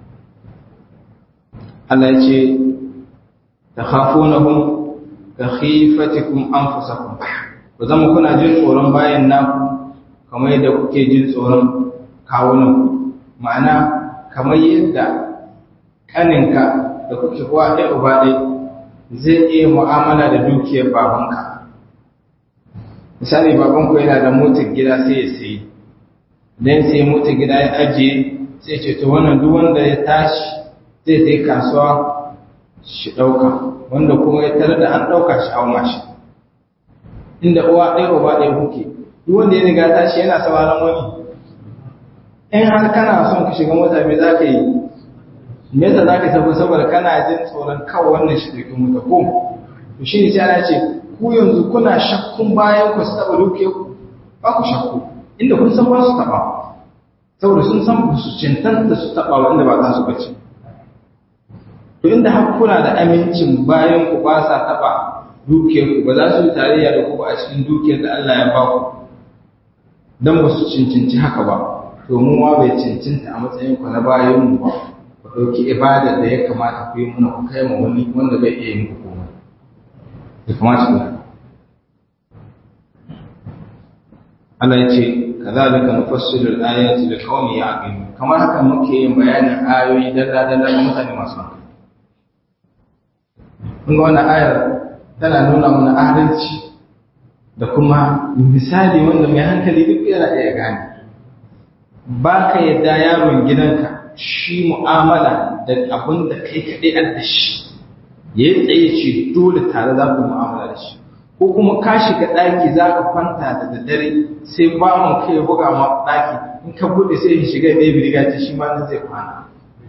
Allah ya ce ta hafo na hun ka khifatikun an fusakun ku zama kuna jin tsoron bayan naku kamar yadda kuke jin tsoron kawunan ma'ana kamar yadda ƙaninka da kuke kuwa ɗaya uba ɗaya zai iya mu'amala da dukiyar babanka misali babanku yana da motar gida sai ya sayi idan sai motar gida ya ajiye sai ce to wannan duk wanda ya tashi zai sai kasuwa shi ɗauka wanda kuma ya tare da an ɗauka shi auma shi inda uwa ɗaya uba ɗaya kuke duk wanda ya riga tashi yana sauraron wani in har kana son ka shiga mota me za ka yi me yasa za ka tafi saboda kana jin tsoron kawai wannan shi ɗauki mota ko to shi ne sai ana ce ku yanzu kuna shakkun bayan ku su taɓa duke ku ba ku shakku inda kun san ba su taɓa saboda sun san ba su cancanta su taɓa wanda ba za su bace to inda har kuna da amincin bayan ku ba sa taɓa dukiyar ku ba za su yi tarayya da ku ba a cikin dukiyar da Allah ya ba ku dan ba su cincinci haka ba to mu ma bai cincinta a matsayin ku na bayan mu ba ku dauki ibadar da ya kamata ku yi muna ku kai ma wani wanda bai iya yin komai ya kamata ku Allah ya ce kazalika nufassilu al-ayati liqaumin ya'qilun kamar haka muke yin bayanin ayoyi dalla dalla ga mutane masu hankali kun ga wannan ayar tana nuna mana adalci da kuma misali wanda mai hankali duk yana iya gane ba ka yadda yaron gidanka shi mu'amala da abin da kai kaɗai an da shi ya yi tsaye ce dole tare za ku mu'amala da shi ko kuma ka shiga ɗaki za ka kwanta da daddare sai bawan kai ya buga ma ɗaki in ka buɗe sai ya shiga ɗaya biriga ce shi ma nan zai kwana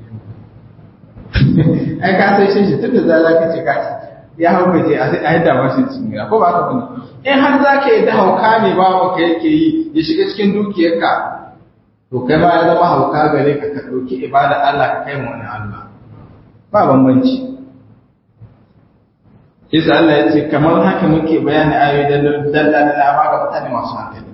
ai ka sai shi tun da za ka ce ka ce ya hau ka ce a yi dama shi cikin ko ba ka bane in har za ka yi da hauka ne bawan ka yake yi ya shiga cikin dukiyarka to kai ma ya zama hauka gare ka ka ɗauki ibada Allah ka kai wani Allah ba bambanci Isa Allah ya ce kamar haka muke bayani ayoyi da dalla da lama ga mutane masu hankali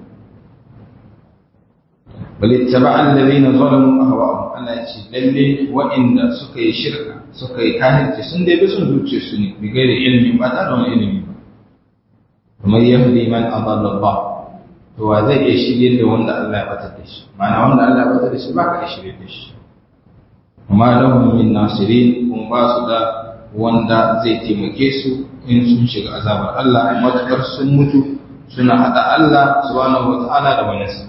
bal ittaba alladhina zalamu ahwa'ahum Allah ya ce lalle wa'inda suka yi shirka suka yi kafirci sun dai bi sun zuciya su ne bi gairi ilmi ba ta da wani ilimi ba kamar yahdi man adalla Allah to wa zai iya shirye da wanda Allah ya batar da shi ma'ana wanda Allah ya batar da shi ba ka iya shirye da shi amma lahum min nasirin kun ba su da wanda zai taimake su in sun shiga azabar Allah matukar sun mutu suna hada Allah subhanahu wata'ala da waninsa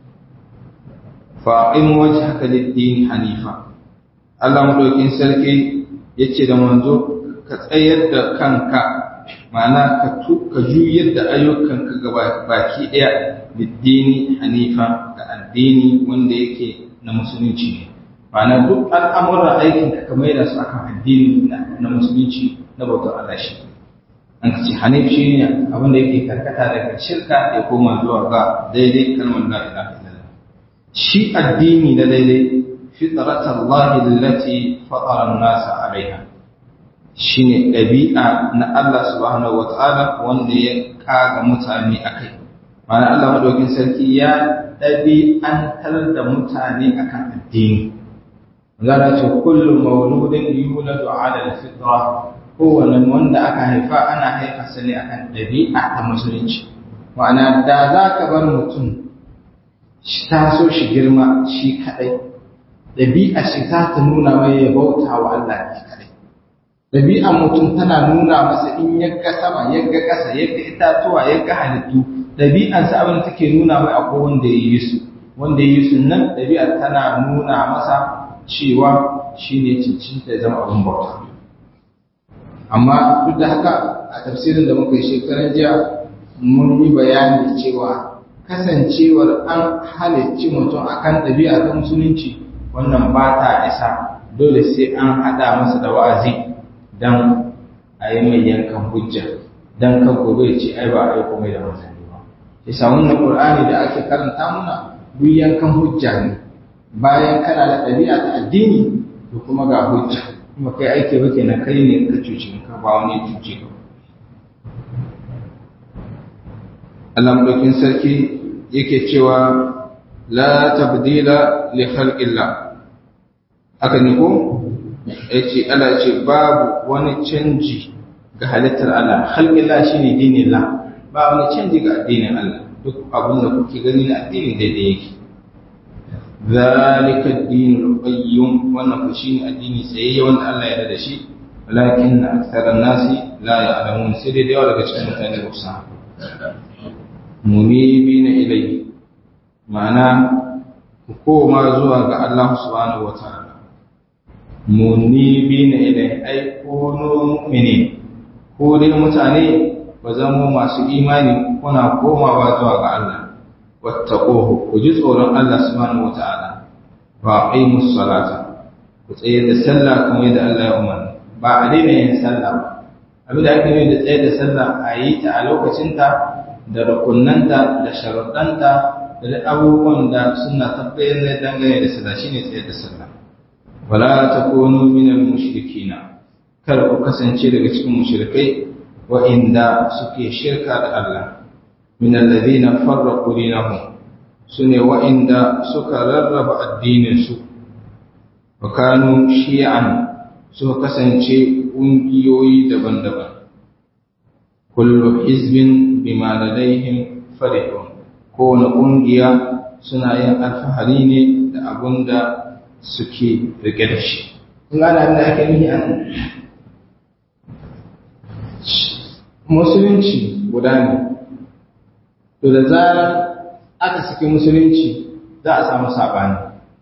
fa in wajhaka lid-din hanifa Allah madaukin sarki yace da manzo ka tsayar da kanka ma'ana ka ka juyar da ayyukanka ga baki daya lid-dini hanifa ga addini wanda yake na musulunci ne ma'ana duk al'amuran aikinka ka maida su akan addini na musulunci na bautar Allah shi an ka ce hanif shi ne abin da yake karkata daga shirka ya koma zuwa ga daidai kalmar la ilaha illallah shi addini na daidai fitrat Allah allati fatara an-nas alaiha shine ɗabi'a na Allah subhanahu wata'ala wanda ya kaga mutane akai ma'ana Allah madaukin sarki ya ɗabi'antar da mutane akan addini zana ce kullum mauludin yuladu ala al-fitra kowane wanda aka haifa ana haifa sa ne akan ɗabi'a ta musulunci ma'ana da za ka bar mutum ta so shi girma shi kaɗai ɗabi'a shi za ta nuna mai ya bauta wa Allah ne kaɗai ɗabi'a mutum tana nuna masa in yagga sama yagga ƙasa yagga itatuwa yagga halittu ɗabi'ansa abin da take nuna mai akwai wanda ya yi su wanda ya yi su nan ɗabi'a tana nuna masa cewa shi ne cincinta ya zama abin bauta amma duk da haka a tafsirin da muka yi shekaran jiya mun yi bayani cewa kasancewar an halicci mutum akan ɗabi'a ta musulunci wannan ba ta isa dole sai an haɗa masa da wa'azi don a yi mai yankan hujja don kan gobe ce ai ba a yi komai da manzanni ba isa wannan qur'ani da ake karanta muna duk yankan hujja ne bayan kana da ɗabi'a ta addini to kuma ga hujja kuma kai aiki ba kenan kai ne ka cuci ka ba wani cuci ka Allah madaukin sarki yake cewa la tabdila li khalqillah haka ne ko yace Allah ce babu wani canji ga halittar Allah khalqillah shine dinillah ba wani canji ga addinin Allah duk abin da kuke gani na addini daidai yake ذلك الدين القيم wannan ku shine addini tsayayye wanda Allah ya da shi walakin aktharan nasi la ya'lamun sai dai yawa daga cikin mutane ba su munibina ilayhi ma'ana ku koma zuwa ga Allah subhanahu wataala munibina ilayhi ai kunu mu'minin ko dai mutane ba zama masu imani kuna komawa zuwa ga Allah wattaquhu ku ji tsoron Allah subhanahu wata'ala wa aqimus salata ku tsaye da sallah kamar yadda Allah ya umarni ba a daina yin sallah ba abin da ake yi da tsaye da sallah a yi ta a lokacinta da rukunnanta da sharuɗanta da da abubuwan da suna tabbayar da dangane da sallah shine tsaye da sallah wala takunu minal mushrikina kar ku kasance daga cikin mushrikai wa'inda suke shirka da Allah min alladhina farraqu dinahum su ne wa'inda suka rarraba addininsu wa kanu shi'an suka kasance ƙungiyoyi daban-daban kullu hizbin bima ladaihim farihun kowane ƙungiya suna yin alfahari ne da abun da suke rike da shi kun gane abin da ake nufi a nan musulunci guda ne to da zarar aka saki musulunci za a samu saɓani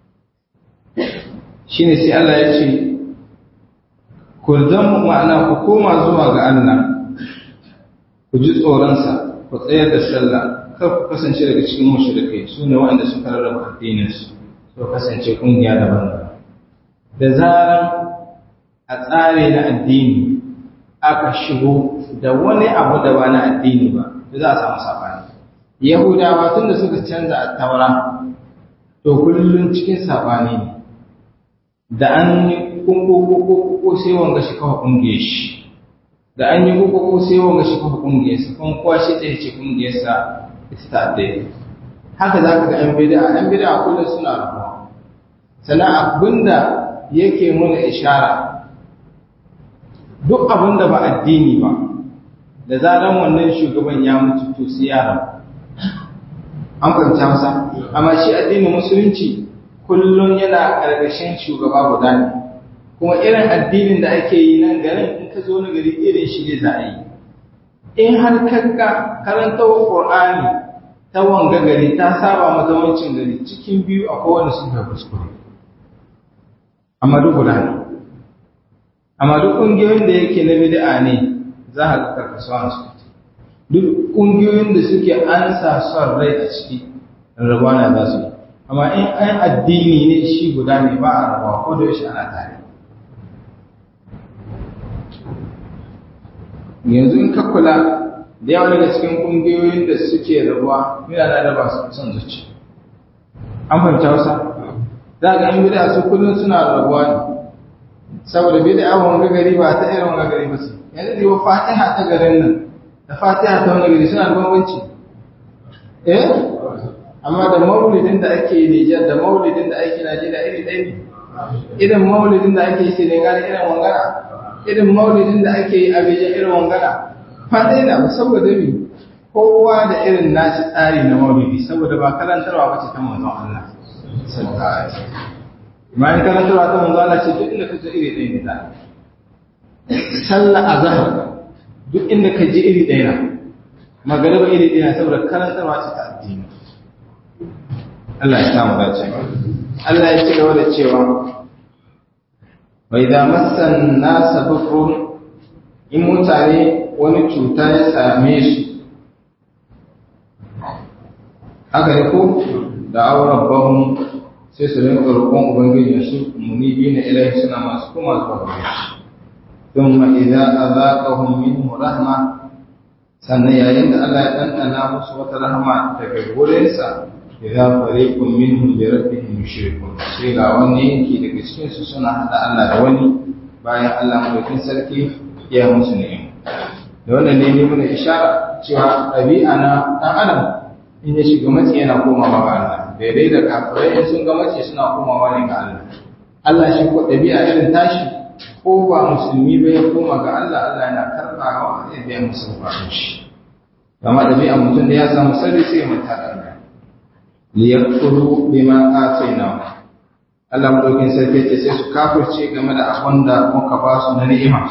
shi ne sai Allah ya ce ku zama ma'ana ku koma zuwa ga Allah ku ji tsoronsa ku tsayar da sallah kar ku kasance daga cikin mushrikai su ne waɗanda suka rarraba addininsu su kasance ƙungiya daban-daban da zarar a tsare na addini aka shigo da wani abu da ba na addini ba da za a samu saɓani yahudawa tun da suka canza a taura to kullum cikin saɓani ne da an yi kunkukukuku sai wanga shi kafa ƙungiyar shi da an yi kukuku sai wanga shi kafa ƙungiyar sa kuma kowa shi ɗaya ce ƙungiyar sa ita ta ɗaya haka za ka ga ‘yan bida ‘yan bida kullum suna rabuwa sannan abinda yake muna ishara duk abin da ba addini ba da zaran wannan shugaban ya mutu to sai yara an fahimta masa amma shi addinin musulunci kullum yana ƙarƙashin shugaba guda ne kuma irin addinin da ake yi nan garin in ka zo na gari irin shi ne za a yi in har kanka karanta wa ƙur'ani ta wanga gari ta saba mazamancin gari cikin biyu a kowane sun ga kuskure amma duk guda ne amma duk ƙungiyoyin da yake na bid'a ne za a ga karkasuwa su duk ƙungiyoyin da suke an sa son rai a ciki rabuwa na za su yi amma in an addini ne shi guda ne ba a rabuwa ko da yaushe ana tare yanzu in ka kula da yawa daga cikin ƙungiyoyin da suke rabuwa yana da raba son zuci an fahimta wasa za ga in bid'a su kullum suna rabuwa ne saboda bid'a wanga gari ba ta irin wanga gari ba ce yanzu da fatiha ta garin nan da fatiha ta wani gari suna da bambanci eh amma da maulidin da ake Nijar da maulidin da ake Najeriya iri ɗaya ne irin maulidin da ake Senegal irin wangana irin maulidin da ake yi Abidjan irin wangana fadai na saboda mi kowa da irin nashi tsari na maulidi saboda ba karantarwa ba ce ta manzon Allah sallallahu alaihi wasallam bayan karantarwa ta manzon Allah ce duk inda ka je iri ɗaya ne da sallah azhar duk inda ka je iri ɗaya na magariba iri ɗaya saboda karantarwa ce ta addini Allah ya samu dace Allah ya ci gaba da cewa wa idza massan nasa dhurrun in mutane wani cuta ya same su haka ne ko da auren bahun sai su rinka roƙon ubangiji su munibi na ilahi suna masu kuma zuwa gare shi thumma idza azaqahum minhu rahma sannan yayin da Allah ya ɗanɗana musu wata rahama daga wurinsa idza fariqun minhum bi rabbihim yushrikun sai ga wani yanki daga cikin su suna hada Allah da wani bayan Allah madaukin sarki ya musu ni'ima da wannan ne ne muna ishara cewa ɗabi'a na ɗan adam in ya shiga matsi yana komawa ga Allah daidai da kafirai in sun ga matsi suna komawa ne ga Allah Allah shi ko ɗabi'a irin tashi ko ba musulmi ba ya koma ga Allah Allah yana karɓawa ya biya musu bukatun shi kama ɗabi'a mutum da ya samu sarri sai ya manta da Allah liyakfuru bima atayna Allah madaukin sarki ce sai su kafirce game da abin da muka ba su na ni'ima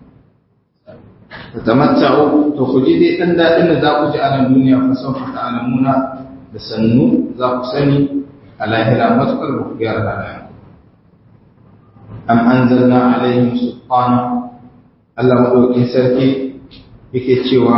tamatta'u to ku ji dai dan dadin da za ku ji a nan duniya fa sawfa ta'lamuna da sannu za ku sani a lahira matukar ba ku gyara halayen am anzalna alaihim sultana Allah madaukin sarki yake cewa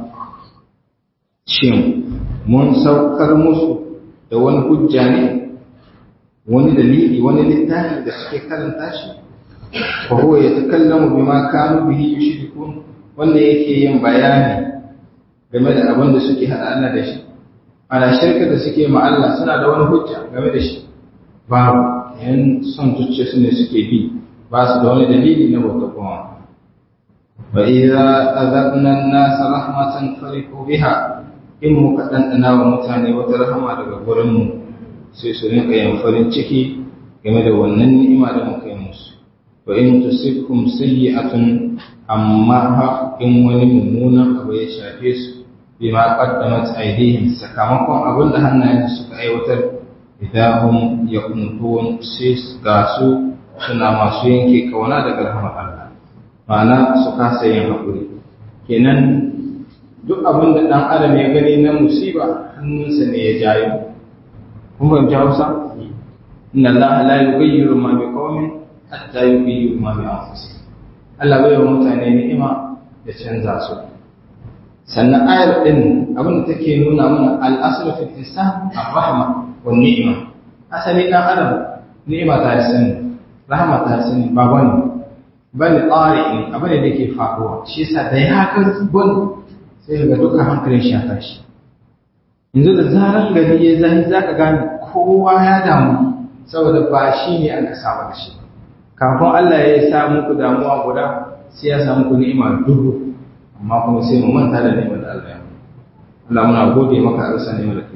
shin mun saukar musu da wani hujja ne wani dalili wani littafi da suke karanta shi fa huwa yatakallamu bima kanu bihi yushrikun wanda yake yin bayani game da abin da suke hada Allah da shi ana shirka da suke ma Allah suna da wani hujja game da shi babu yan son zuciya su ne suke bi ba su da wani dalili na bauta kuma wa idza azaqna an-nasa rahmatan farihu biha in muka ɗanɗana wa mutane wata rahama daga gurinmu sai su rinka yin farin ciki game da wannan ni'ima da muka yi musu wa in tusibkum sayyi'atun amma ha in wani mummunan abu ya shafe su bima qaddamat aydihim sakamakon abin da hannayen suka aiwatar idahum yaqnutun sai ga su suna masu yanke kauna daga rahmar Allah ma'ana su kasa yin haƙuri kenan duk abin da ɗan adam ya gani na musiba hannunsa ne ya jayo kun fahimci hausa inna Allah la yughayyiru ma bi qaumin hatta yughayyiru ma bi anfusihim Allah bai wa mutane ni'ima da canza su sannan ayar din abin da take nuna mana al-aslu fil insan ar-rahma wan ni'ma asali dan adam ni'ima ta sani rahma ta sani ba wani bal qari'in abin da yake faruwa shi yasa da ya haka gon sai ga dukkan hankalin shi ya tashi yanzu da zaran gari ya zahi zaka gane kowa ya damu saboda ba shi ne aka saba da shi kafin Allah ya sa muku damuwa guda sai ya sa muku ni'ima dubu amma kuma sai mu manta da ni'imar da Allah ya Allah muna gode maka arsa ni'imar da kai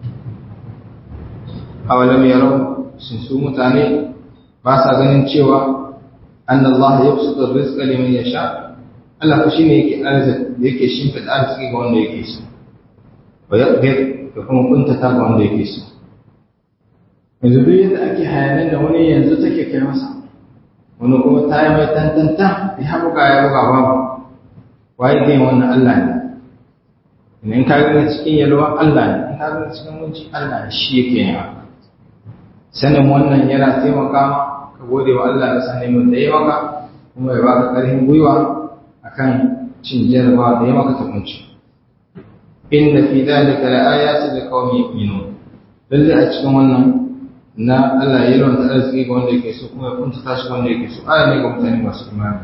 awalam yarau sun su mutane ba sa ganin cewa أن الله يبسط الرزق لمن يشاء Allah ku shine yake arziki yake shimfida arziki ga wanda yake so wa yaqdir da kuma kuntata ga wanda yake so yanzu duk yadda ake hayanin da wani yanzu take kai masa wani kuma ta yi mai tantanta ya buga ya buga babu waye kai wannan Allah ne in ka ga cikin yalwa Allah ne in ka ga cikin munci Allah ne shi yake yin haka sanin wannan yana taimaka ma ka gode wa Allah da sanin mun da ya maka kuma ya baka ƙarfin gwiwa akan cin jarabawa da ya maka takunci inna fi dhalika la ayatin liqaumin yu'minun lalle a cikin wannan na Allah ya rawanta arziki ga wanda yake so kuma ya kunta tashi wanda yake so aya ne ga mutane masu imani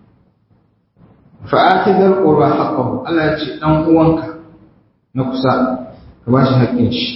fa atidal qurba haqqahu Allah ya ce dan uwanka na kusa ka bashi haƙƙin shi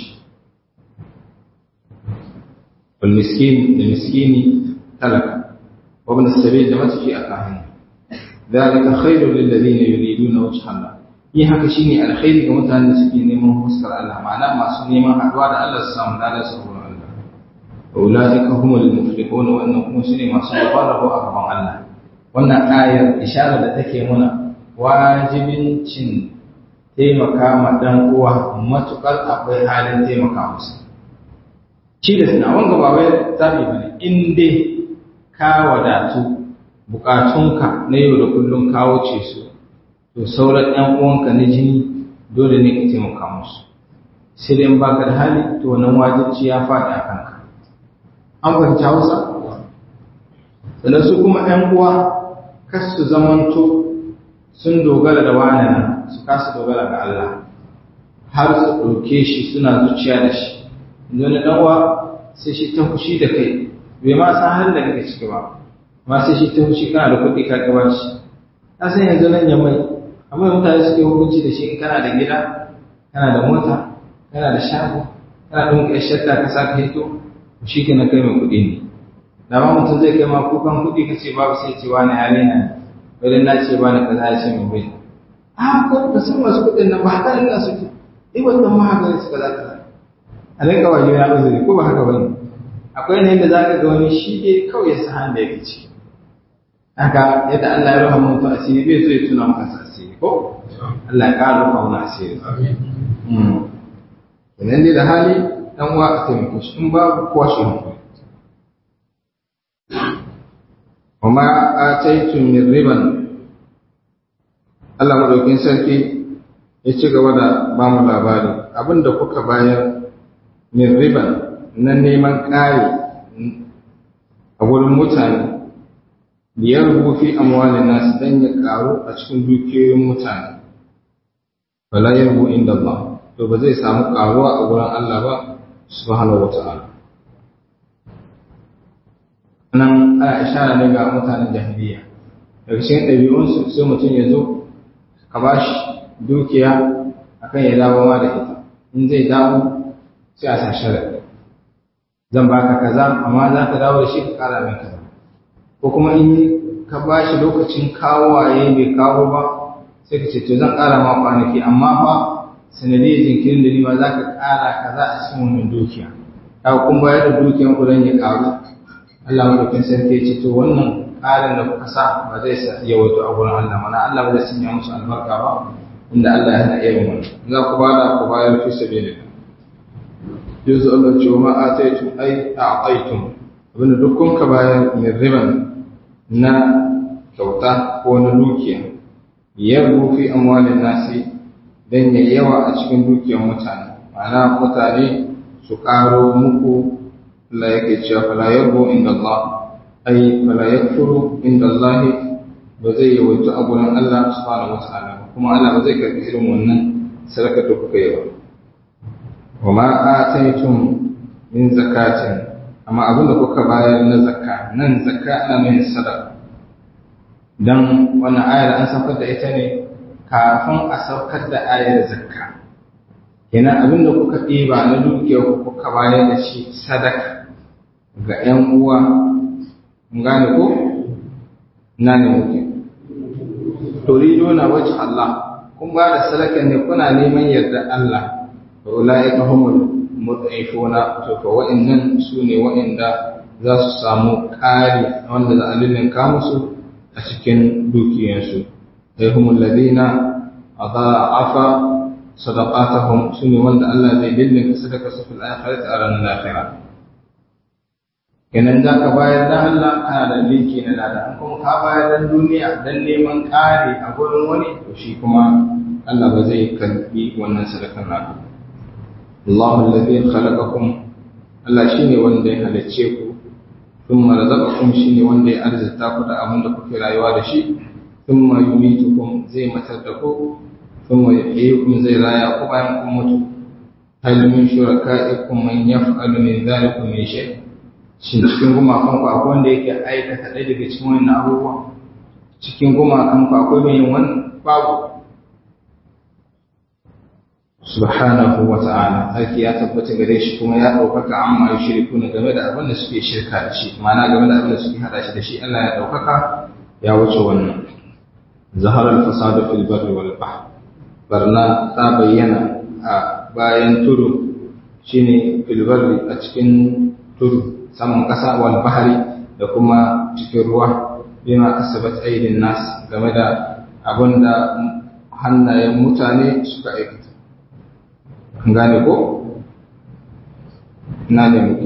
wal miskin da miskini talaka wa ibn as-sabil da matafi a kahin dalika khairul lil ladina yuriduna wajha Allah yin haka shine alkhairi ga mutanen da suke neman fuskar Allah ma'ana masu neman haɗuwa da Allah su samu ladan su gurin Allah ulaika humul muflihun wannan kuma sune masu babbar rabo a gaban Allah wannan ayar isharar da take muna wajibin cin taimaka ma dan uwa matukar akwai halin taimaka musu shi da suna wanga ba wai zabi bane in dai ka wadatu bukatunka na yau da kullum ka wuce su to sauran ɗan uwanka na jini dole ne ka taimaka musu sai dai in baka da hali to wannan wajibci ya faɗi a kanka an fahimci hausa sannan su kuma ‘yan uwa kas su zamanto sun dogara da wani nan su kasa dogara ga Allah har su ɗauke shi suna zuciya da shi wani ɗan uwa sai shi ta fushi da kai bai ma san halin da kake ciki ba ma sai shi ta fushi kana da kuɗi ka gaba shi ka san yanzu nan ya mai amma mutane suke hukunci da shi in kana da gida kana da mota kana da shago kana ɗin ka shakka ka sa ka hito shi ke na kai mai kuɗi ne da ma mutum zai kai ma kukan kuɗi ka ce babu sai ce wani hali na wajen na ce bani kaza ya ce mai bai a ko ka san masu kuɗin nan ba haka ina suke eh wannan ma haka ne suka za ka a rinka wa juna uzuri ko ba haka bane akwai ne da za ka ga wani shi dai kawai ya sa hannu da yake ciki haka yadda Allah ya rufa mutu asiri bai so ya tuna maka asiri ko Allah ya ƙara rufa wani asiri idan dai da hali dan uwa a taimake shi in babu kowa shi hankali وما آتيتم من ربا Allah madaukin sarki ya ci gaba da ba mu labari abinda kuka bayar min riban na neman ƙari a wurin mutane biyar rufi amwalin nasu don ya ƙaru a cikin dukiyoyin mutane wala yarbu inda Allah to ba zai samu ƙaruwa a wurin Allah ba subhanahu wata'ala nan ana ishara ne ga mutanen jahiliya daga cikin ɗabi'unsu sai mutum ya zo ka ba shi dukiya akan ya dawo ma da ita in zai dawo sai a sa sharaɗi zan baka kaza amma za ka dawo da shi ka ƙara min kaza ko kuma in ka ba shi lokacin kawo waye bai kawo ba sai ka ce to zan ƙara ma kwanaki amma fa sanadiyar jinkirin da nima za ka ƙara kaza a cikin wannan dukiya ka kun bayar da dukiyan ku don ya ƙaru Allah madaukin sarki ya ce to wannan ƙarin da kuka sa ba zai sa yawaito a gurin Allah mana Allah ba zai sanya musu albarka ba inda Allah ya hana irin wannan za ku bada ku bayar fi sabilillah yanzu Allah ce wa ma ataitum ai a'taitum abinda duk kun ka bayar min riban na kyauta ko na dukiya yarbu fi amwalin nasi dan ya yawa a cikin dukiyar mutane ma'ana mutane su karo muku la yake cewa fala yarbu inda Allah ai fala yakfuru inda Allah ba zai yawaita a gurin Allah subhanahu wataala kuma Allah ba zai karbi irin wannan sadaka da kuka yi ba wa ma ataitum min zakatin amma abin da kuka bayar na zakka nan zakka ana mai sadaka dan wannan ayar an saukar da ita ne kafin a saukar da ayar zakka kenan abin da kuka ɗiba na dukiyar ku kuka bayar da shi sadaka ga 'yan uwa mun gane ko na ne muke turido na wajh Allah kun ba da sadaka ne kuna neman yarda Allah wa ulaika humul mud'ifuna to fa wa'annan sune wa'anda za su samu ƙari wanda za a lullunka musu a cikin dukiyansu ai humul ladina adha'afa sadaqatahum sune wanda Allah zai lullunka sadaka su fil akhirati a ranar lahira kenan za ka bayar da Allah kana da linki na lada kuma ka bayar da duniya dan neman ƙari a gurin wani to shi kuma Allah ba zai karbi wannan sadakar naka Allah alladhi khalaqakum Allah shine wanda ya halicce ku thumma razaqakum shine wanda ya arzita ku da abin da kuke rayuwa da shi thumma yumitukum zai matar da ku thumma yuhyikum zai raya ku bayan kun mutu hal min shuraka'ikum man yaf'alu min dhalikum min shay shin cikin gumakan ku akwai wanda yake aikata ɗaya daga cikin wannan abubuwa cikin gumakan ku akwai mai yin wannan babu subhanahu wa ta'ala sarki ya tabbata gare shi kuma ya ɗaukaka amma ya shirku ne game da abin da suke shirka da shi ma'ana game da abin da suke hada shi da shi Allah ya ɗaukaka ya wuce wannan zaharar fasadu fil barri wal bahr barna ta bayyana a bayan tudu shine fil barri a cikin tudu saman ƙasa wal bahri da kuma cikin ruwa bima kasabat aidin nas game da abin da hannayen mutane suka aikata an gane ko? na ne muke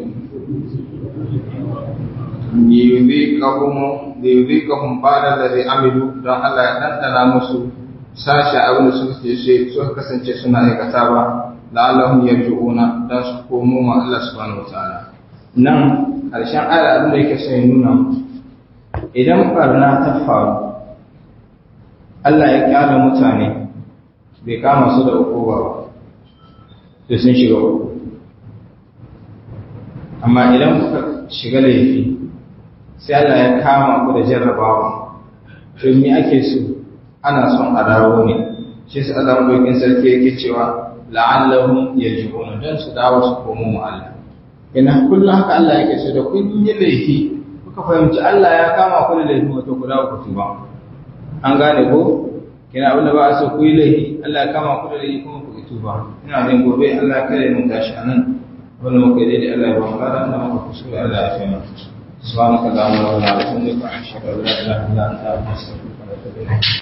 yuzi kahun bada da zai amilu don Allah ya ɗanɗana musu sashi abin da suka ce suka kasance suna aikata ba la'allahum yarji'una don su komo ma Allah subhanahu wa ta'ala nan ƙarshen ayar abin da yake son ya nuna idan barna ta faru Allah ya kyala mutane bai kama su da uku ba sai sun shiga uku amma idan kuka shiga laifi sai Allah ya kama ku da jarrabawa to me ake so ana son a dawo ne shi sai Allah madaukin sarki yake cewa la'allahum yarji'un dan su dawo su komo mu Allah ina kullum haka Allah yake so da kun yi laifi kuka fahimci Allah ya kama ku da laifi wato ku dawo ku tuba an gane ko kina abin da ba a so ku yi laifi Allah ya kama ku da laifi kuma ku tuba ina jin gobe Allah kare mu tashi anan wani muka yi daidai Allah ya ba mu ladan da muka kusuri Allah ya fi mu subhanaka allahumma wa bihamdika ashhadu an la ilaha illa anta astaghfiruka wa atubu ilayk